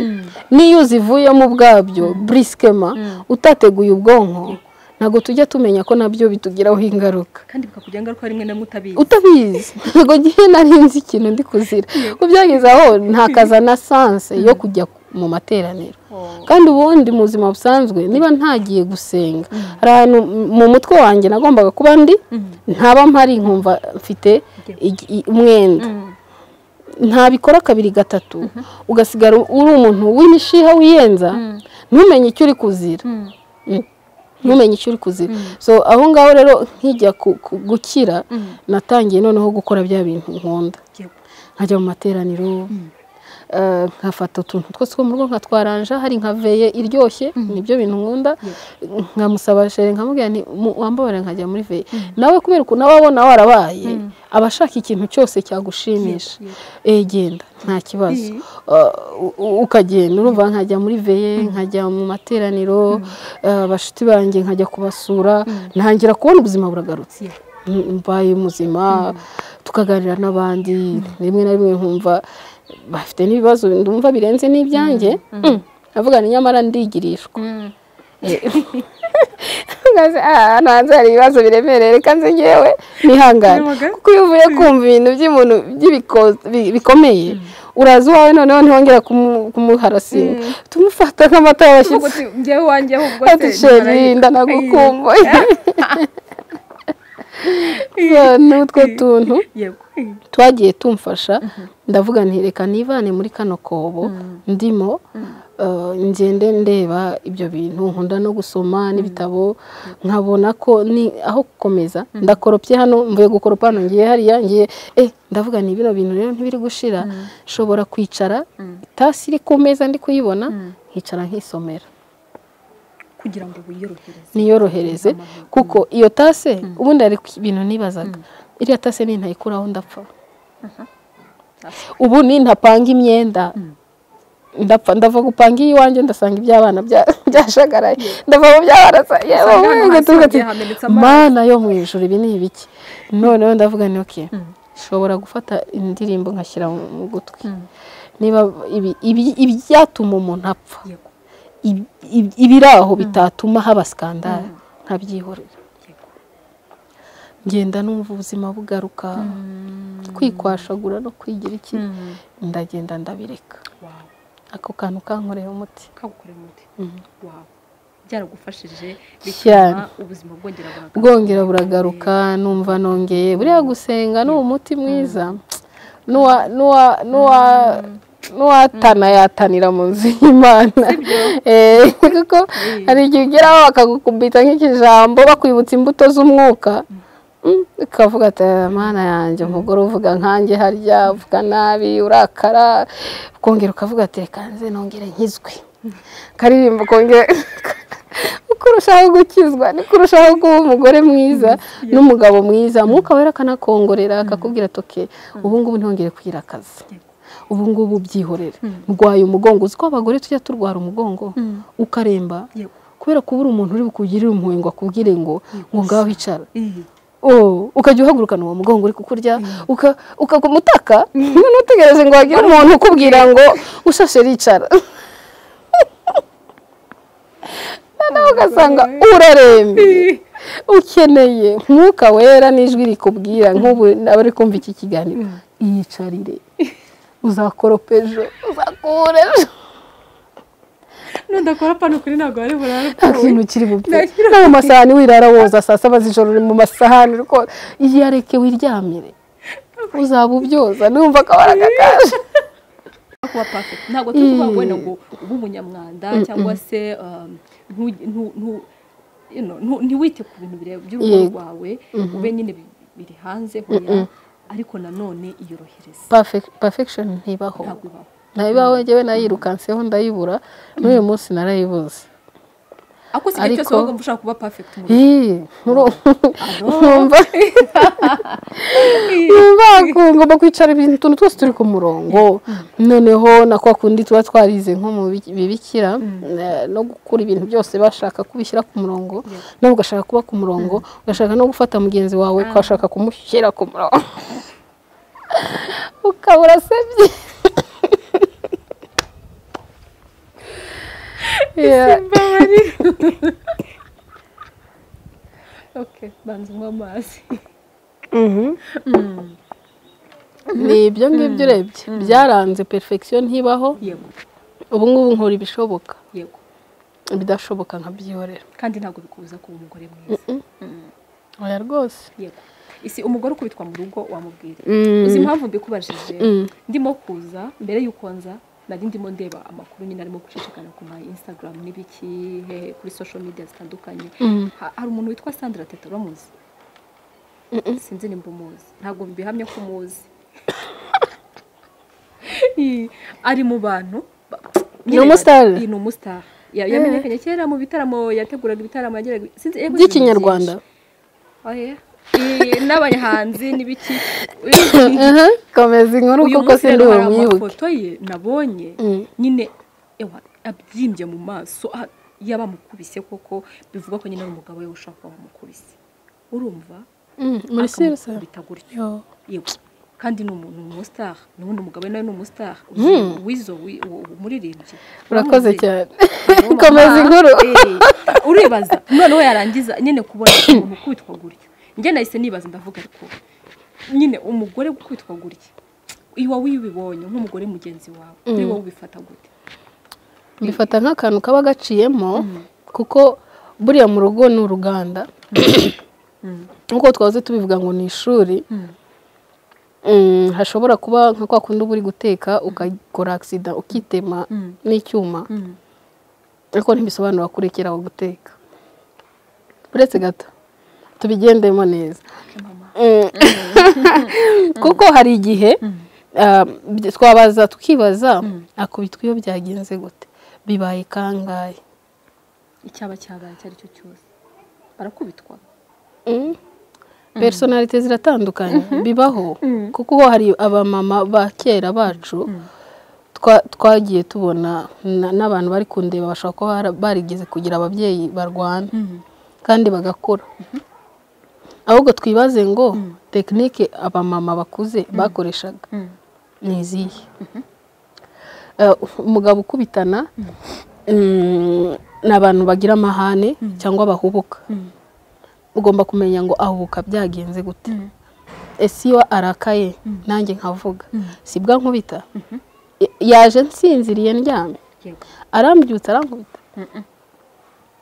n'iyo uzivuyemo ubwabyo burisikema utateguye ubwonko ntabwo tujya tumenya ko nabyo bitugiraho ingaruka kandi bikakugiraho ingaruka rimwe na rimwe utabizi utabizi ntabwo ngiye narinzi ikintu ndi kuzira ko byageze aho ntakaza na sanse yo kujya mu materaniro kandi ubundi mu buzima busanzwe niba ntagiye gusenga hari ahantu mu mutwe wanjye nagombaga kuba ndi ntaba mpari nkumva mfite umwenda ntabikora kabiri gatatu ugasigara uri umuntu w'imishiha wiyenza ntumenye icyo uri kuzira ntumenye icyo uri kuzira so aho ngaho rero nkijya gukira natangiye noneho gukora bya bintu nkunda nkajya mu materaniro nkafata utuntu twose two mu rugo nkatwaranja hari nka veye iryoshye nibyo bintu nkunda nkamusaba shere nkamubwira nti "Mu- wambabare nkajya muri veye nawe kubera ukuntu aba abona warabaye aba ashaka ikintu cyose cyagushimisha Eh, genda nta kibazo Uh, u- ukagenda urumva nkajya muri veye nkajya mu materaniro uh, abashuti banjye nkajya kubasura ntangira kubona ubuzima buragarutse mbaye muzima tukaganira n'abandi rimwe na rimwe nkumva bafite n'ibibazo ndumva birenze n'ibyanjye Mm. avuga ni nyamara ndigirishwa Nkaza, "Ah, hano hanze hari ibibazo biremereye reka nze ngewe nihangane kuko iyo uvuye kumva ibintu by'umuntu by'ibiko- bi- bikomeye uraza iwawe noneho ntihongera kumu- kumuharasira tumufata nk'amata y'abashyitsi njyewe wanjye ahubwo se ati sheri ndanagukumbuye So, ni utwo tuntu yego twagiye tumfasha ndavuga nti reka nivane muri kano kobo ndimo eh, ngende ndeba ibyo bintu nkunda no gusoma n'ibitabo nkabona ko ni aho gukomeza ndakoropye hano mvuye gukoropa hano ngiye hariya ngiye eh ndavuga ni bino bintu rero ntibiri gushira nshobora kwicara itasi iri ku meza ndi kuyibona nkicara nkisomera kugira ngo wiyorohereze niyorohereze kuko iyo tase ubundi hari ibintu nibazaga iriya tase ni ntayikuraho ndapfa ubu ni ntapanga imyenda ndapfa ndava gupanga iy'iwanjye ndasanga iby'abana bya- byashagaraye ndava mu by'abana sa- yewe Usanga hano wowe hasi ugaturuka hagiye uti, hamenetse amazi. mana yo mu ijuru ibi ni ibiki noneho ndavuga ni oke nshobora gufata indirimbo nkashyira mu mu gutwi niba ibi- ibi- ibyatuma umuntu apfa yego ib- ib- ibiraho bitatuma haba sikandari nkabyihorera ngenda numva ubuzima bugaruka kwikwashagura no kwigira iki ndagenda ndabireka wawe ako kantu kankoreye umuti kagukorera umuti wawe byaragufashije Cyane. bituma ubuzima bwongera buragaruka bwongera buragaruka numva nongeye buriya gusenga ni umuti mwiza n'uwa- n'uwa- n'uwa- n'uwatana yatanira mu nzu y'imana Eh, kuko hari igihe ugeraho bakagukubita nk'ikijambo bakwibutsa imbuto z'umwuka Mm, ukavuga ati mana yanjye umugore uvuga nkanjye harya uvuga nabi urakara ukongera ukavuga ati reka nze nongere nkizwe karirimba ukongera uko urushaho gukizwa niko urushaho kuba umugore mwiza n'umugabo mwiza mwuka wera akanakongorera akakubwira ati "Okay, ubu ngubu ntihongere kugira akazi ubu ngubu byihorere ndwaye umugongo uzi ko abagore tujya turwara umugongo ukaremba Yego. kubera kubura umuntu uri bukugirire impuhwe ngo akubwire ngo ngo ngaho hicara Iyi. Oh, ukajya uhagurukana uwo mugongo uri kukurya uka- ukakumutaka none utegereje ngo hagire umuntu ukubwira ngo ushashe ricara noneho ugasanga urarembye ukeneye mwuka wera n'ijwi rikubwira nk'ubu abari kumva iki kiganiro iyicarire uzakoropa ejo uzakura ejo nudakora pano kuri ntabwo wari burare nta kintu kiri bupfe no mu masahani wirara woza saa saba z'ijoro uri mu masahani uri koza iyareke wiryamire uzaba ubyoza numva akabara gakaje kuba perfect ntabwo turi kuvuga ngo wenda ngo ube umunyamwanda cyangwa se um, ntu- ntu- ntu- you know, ntu- ntiwite ku bintu bire- by'urugo Yego. rwawe ube nyine bi- biri hanze hoya ariko nanone iyorohereze Perfec- perfection ntibaho ntabwo ibaho ntayibaho njyewe nayirukanseho ndayibura n'uyu munsi narayibuze ariko si igihe cyose Ariko- waba ushaka kuba perfect mu rugo Ih, muru- numva numva ngomba kwicara ibintu utuntu twose turi ku murongo noneho na kwa kundi tuba twarize nko mu bi- bibikira eh, no gukura ibintu byose bashaka kubishyira ku murongo nawe ugashaka kuba ku murongo ugashaka no gufata mugenzi wawe ukashaka kumushyira ku murongo ukaba urasebye Yeah. okay banza unywe amazi ni ibyo ngibyo urebye byaranze perfection ntibaho yego ubu ngubu nkora ibishoboka yego ibidashoboka nkabyihorera kandi ntabwo bikubuza kuba umugore mwiza oya rwose yego isi umugore ukubitwa mu rugo wamubwira uzi impamvu mbikubajije ndimo kuza mbere y'uko nza nari ndimo ndeba amakuru nyine arimo gucicikana ku ma instagram n'ibiki hehe kuri social media zitandukanye Ha- hari umuntu witwa sandra teta uramuzi sinzi nimba umuzi ntabwo bihamya ko umuzi ari mu bantu ni umusitari iyi ni umusitari yamenyekanye kera mu bitaramo yateguraga ibitaramo yageraga by'ikinyarwanda n'abahanzi n'ibiki komeza inkuru kuko si ndi bumwibuke amafoto ye nabonye nyine ewa abyimbye mu maso ah, yaba amukubise koko bivuga ko nyine ari umugabo we ushaka wamukubise urumva muri sirisa akamukubita gutyo yego kandi ni umuntu ni umusitari n'ubundi umugabo we nawe ni umusitari uzi- wizo wi- u- u- umuririmbyi urakoze Uramuzi? cyane Uramubona? komeza inkuru Eh, uribaza noneho yarangiza nyine kubona umuntu ukubitwa gutya njye nahise nibaza ndavuga ariko nyine umugore ukubitwa gutya iwa wibibonye nk'umugore mugenzi wawe ni wowe ubifata gute mbifata nk'akantu kaba gaciyemo kuko buriya mu rugo ni uruganda nk'uko twahoze tubivuga ngo ni ishuri Mm, hashobora kuba nka kwa kundi uba uri guteka ukakora agisida ukitema n'icyuma ariko ntibisobanura kurekera aho guteka uretse gato tubigendemo neza Mm. kuko hari igihe ah, by- twabaza tukibaza akubitwa iyo byagenze gute bibaye kangahe icyaba cyabaye icyo ari cyo cyose barakubitwa Mm. personalite ziratandukanye bibaho kuko ho hari abamama ba kera bacu twa- twagiye tubona na- n'abantu bari kundeba bashobora kuba bara- barigeze kugira ababyeyi barwana kandi bagakora ahubwo twibaze ngo tekinike abamama bakuze bakoreshaga ni izihe Eh, umugabo ukubitana mm, ni abantu bagira amahane cyangwa bahubuka ugomba kumenya ngo ahubuka byagenze gute ese iyo arakaye nanjye nkavuga sibwa nkubita Y- yaje nsinziriye ndyamye yego arambyutse arankubita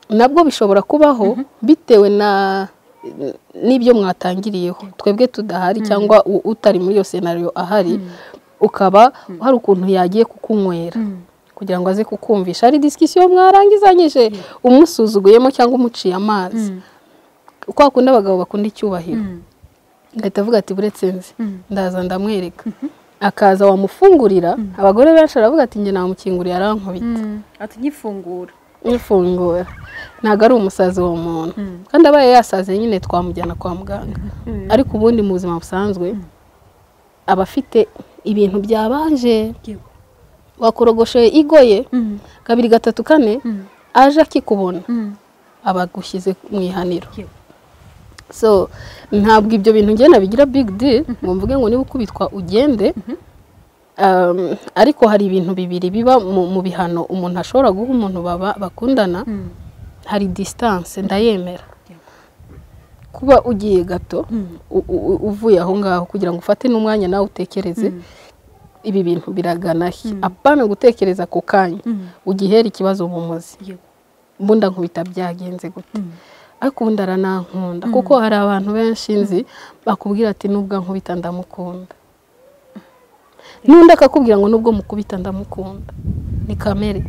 nabwo bishobora kubaho bitewe na n'ibyo mwatangiriyeho twebwe tudahari cyangwa u- utari muri iyo senariyo ahari ukaba hari ukuntu yagiye kukunywera kugira ngo aze kukumvisha hari disikisiyo mwarangizanyije umusuzuguyemo cyangwa umuciye amazi kwa kundi abagabo bakunda icyubahiro agahita avuga ati buretse nzi ndaza ndamwereka akaza wamufungurira abagore benshi aravuga ati njye namukinguriye arankubita atugifungura n'ifungura ntabwo ari umusazi w'uwo muntu kandi abaye yasaze nyine twamujyana kwa muganga ariko ubundi mu buzima busanzwe aba afite ibintu byabanje yego wakorogoshe igoye kabiri gatatu kane aje akikubona aba agushyize mu ihaniro yego so ntabwo ibyo bintu ngenda bigira big deal ngo mvuge ngo niba ukubitwa ugende Um, ariko hari ibintu bibiri biba mu mu bihano umuntu ashobora guha umuntu baba bakundana hari distance ndayemera kuba ugiye gato u- u- u- uvuye aho ngaho kugira ngo ufate n'umwanya nawe utekereze ibi bintu biragana he apana gutekereza ku kanya ugihera ikibazo mu muzi yego mbunda nkubita byagenze gute ariko ubundi aranankunda kuko hari abantu benshi nzi bakubwira ati nubwo nkubita ndamukunda n'undi akakubwira ngo nubwo mukubita ndamukunda ni kamere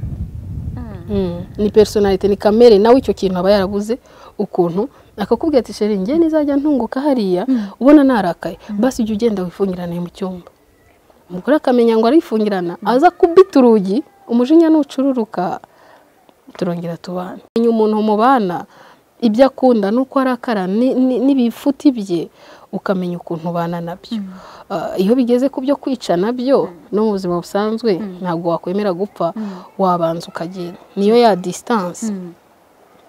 Mm, ni personalite ni kamere nawe icyo kintu aba yarabuze ukuntu akakubwira ati sheri njye nizajya ntunguka hariya ubona narakaye basi ujya ugenda wifungirane mu cyumba umugore akamenya ngo arifungirana aza kubita urugi umujinya nucururuka turongera tubana menya umuntu mubana ibyo akunda n'uko arakara ni- ni- n'ibifuti bye ukamenya ukuntu ubana nabyo Ah, iyo bigeze ku byo kwica nabyo no mu buzima busanzwe ntabwo wakwemera gupfa wabanza ukagenda niyo ya distance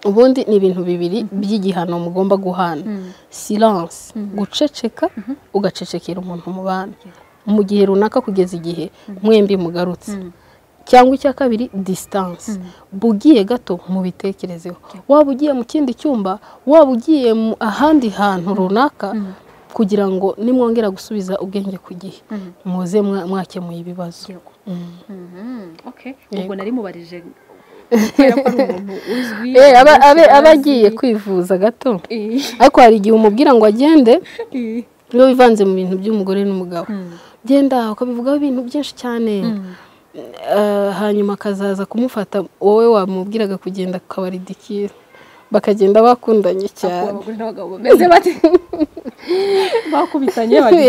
ubundi ni ibintu bibiri by'igihano mugomba guhana silence guceceka ugacecekera umuntu mubana mu gihe runaka kugeza igihe mwembi mugarutse cyangwa icya kabiri distance bugiye gato mubitekerezeho waba ugiye mu kindi cyumba waba ugiye mu ahandi hantu runaka kugira ngo nimwongera gusubiza ubwenge ku gihe muze mwa- mwakemuye ibibazo yego Mm. Mhm, okay Yego. ubwo nari mubarije kubera ko ari umuntu uzwi Eh, aba benshi abe- aba bazi. agiye kwivuza gato Eh, ariko hari igihe umubwira ngo agende eh. iyo wivanze mu bintu by'umugore n'umugabo genda ukabivugaho ibintu byinshi cyane Eh, hanyuma akazaza kumufata wowe wamubwiraga kugenda akabaridikira bakagenda bakundanye Ubu cyane abagore n'abagabo bameze bate bakubitanye bagiye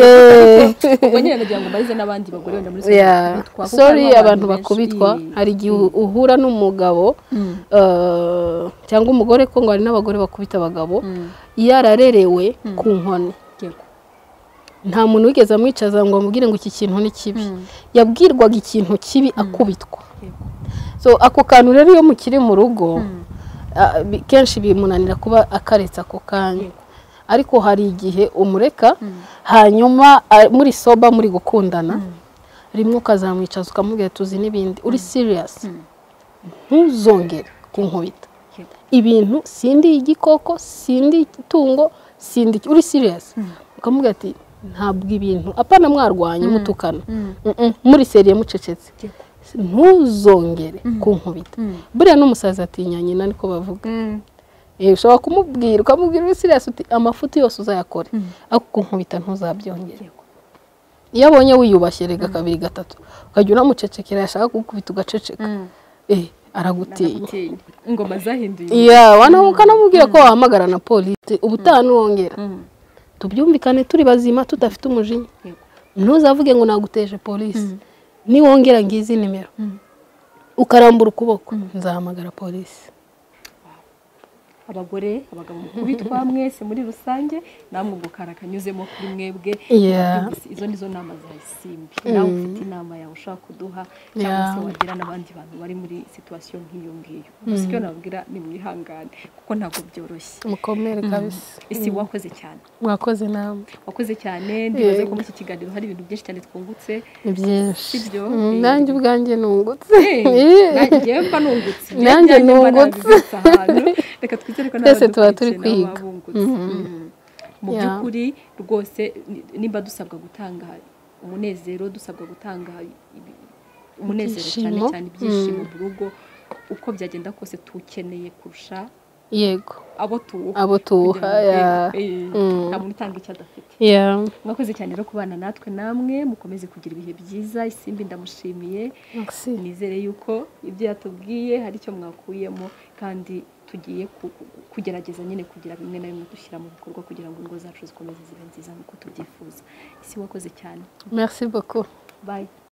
ubwo nyine nagira ngo mbarize n'abandi bagore wenda muri yeah. sorry abantu bakubitwa hari igihe uhura n'umugabo uh, cyangwa umugore ko ngo hari n'abagore bakubita abagabo yararerewe ku nkoni nta muntu wigeze amwicaza ngo amubwire ngo iki kintu ni kibi yabwirwaga ikintu kibi akubitwa so ako kantu rero iyo mukiri mu rugo kenshi bimunanira kuba akaretse ako kanya ariko hari igihe umureka hanyuma muri soba muri gukundana rimwe ukazamwicaza ukamubwira tuzi n'ibindi uri siriyasi ntuzongere kunkubita ibintu sindi igikoko sindi itungo sindi uri siriyasi ukamubwira ati ntabwo ibintu apana mwarwanye mutukana muri seriye mucecetse ntuzongere kunkubita buriya n'umusaza atinya nyina niko bavuga ushobora kumubwira ukamubwira uri siriyasi uti amafuti yose uzayakore ariko kunkubita ntuzabyongere iyo abonye wiyubashye rega kabiri gatatu ukajya unamucecekera yashaka kugukubita ugaceceka aragutinya ingoma zahinduye iya ukanamubwira ko wahamagara na polisi ubutaha ntiwongera tubyumvikane turi bazima tudafite umujinya ntuzavuge ngo naguteje polisi niwongera ngizi nimero ukarambura ukuboko nzahamagara polisi abagore abagabo mukubitwa mwese muri rusange namwe gukara kanyuzemo kuri mwebwe izo ni zo nama za isimbi nawe ufite inama yawe ushaka kuduha cyangwa se wagira n'abandi bantu bari muri situwasiyo nk'iyo ngiyo gusa icyo nababwira ni mwihangane kuko ntabwo byoroshye mukomere kabisa isi wakoze cyane mwakoze nawe wakoze cyane ndibaze ko muri iki kiganiro hari ibintu byinshi cyane twungutse ni byinshi nanjye ubwanjye nungutse nanjye mba nungutse nanjye nungutse reka twite twese tuba turi kwiga mu by'ukuri rwose nimba dusabwa gutanga umunezero dusabwa gutanga umunezero cyane cyane ibyishimo mu rugo uko byagenda kose tukeneye kurusha yego abo tuwuha nta muntu utanga icyo adafite mwakoze cyane rero kubana natwe namwe mukomeze kugira ibihe byiza isimbi ndamushimiye nizere yuko ibyo yatubwiye hari icyo mwakuyemo kandi tugiye kugerageza nyine kugira bimwe na bimwe dushyira mu bikorwa kugira ngo ingo zacu zikomeze zibe nziza nk'uko tubyifuza isi wakoze cyane merci beaucoup bye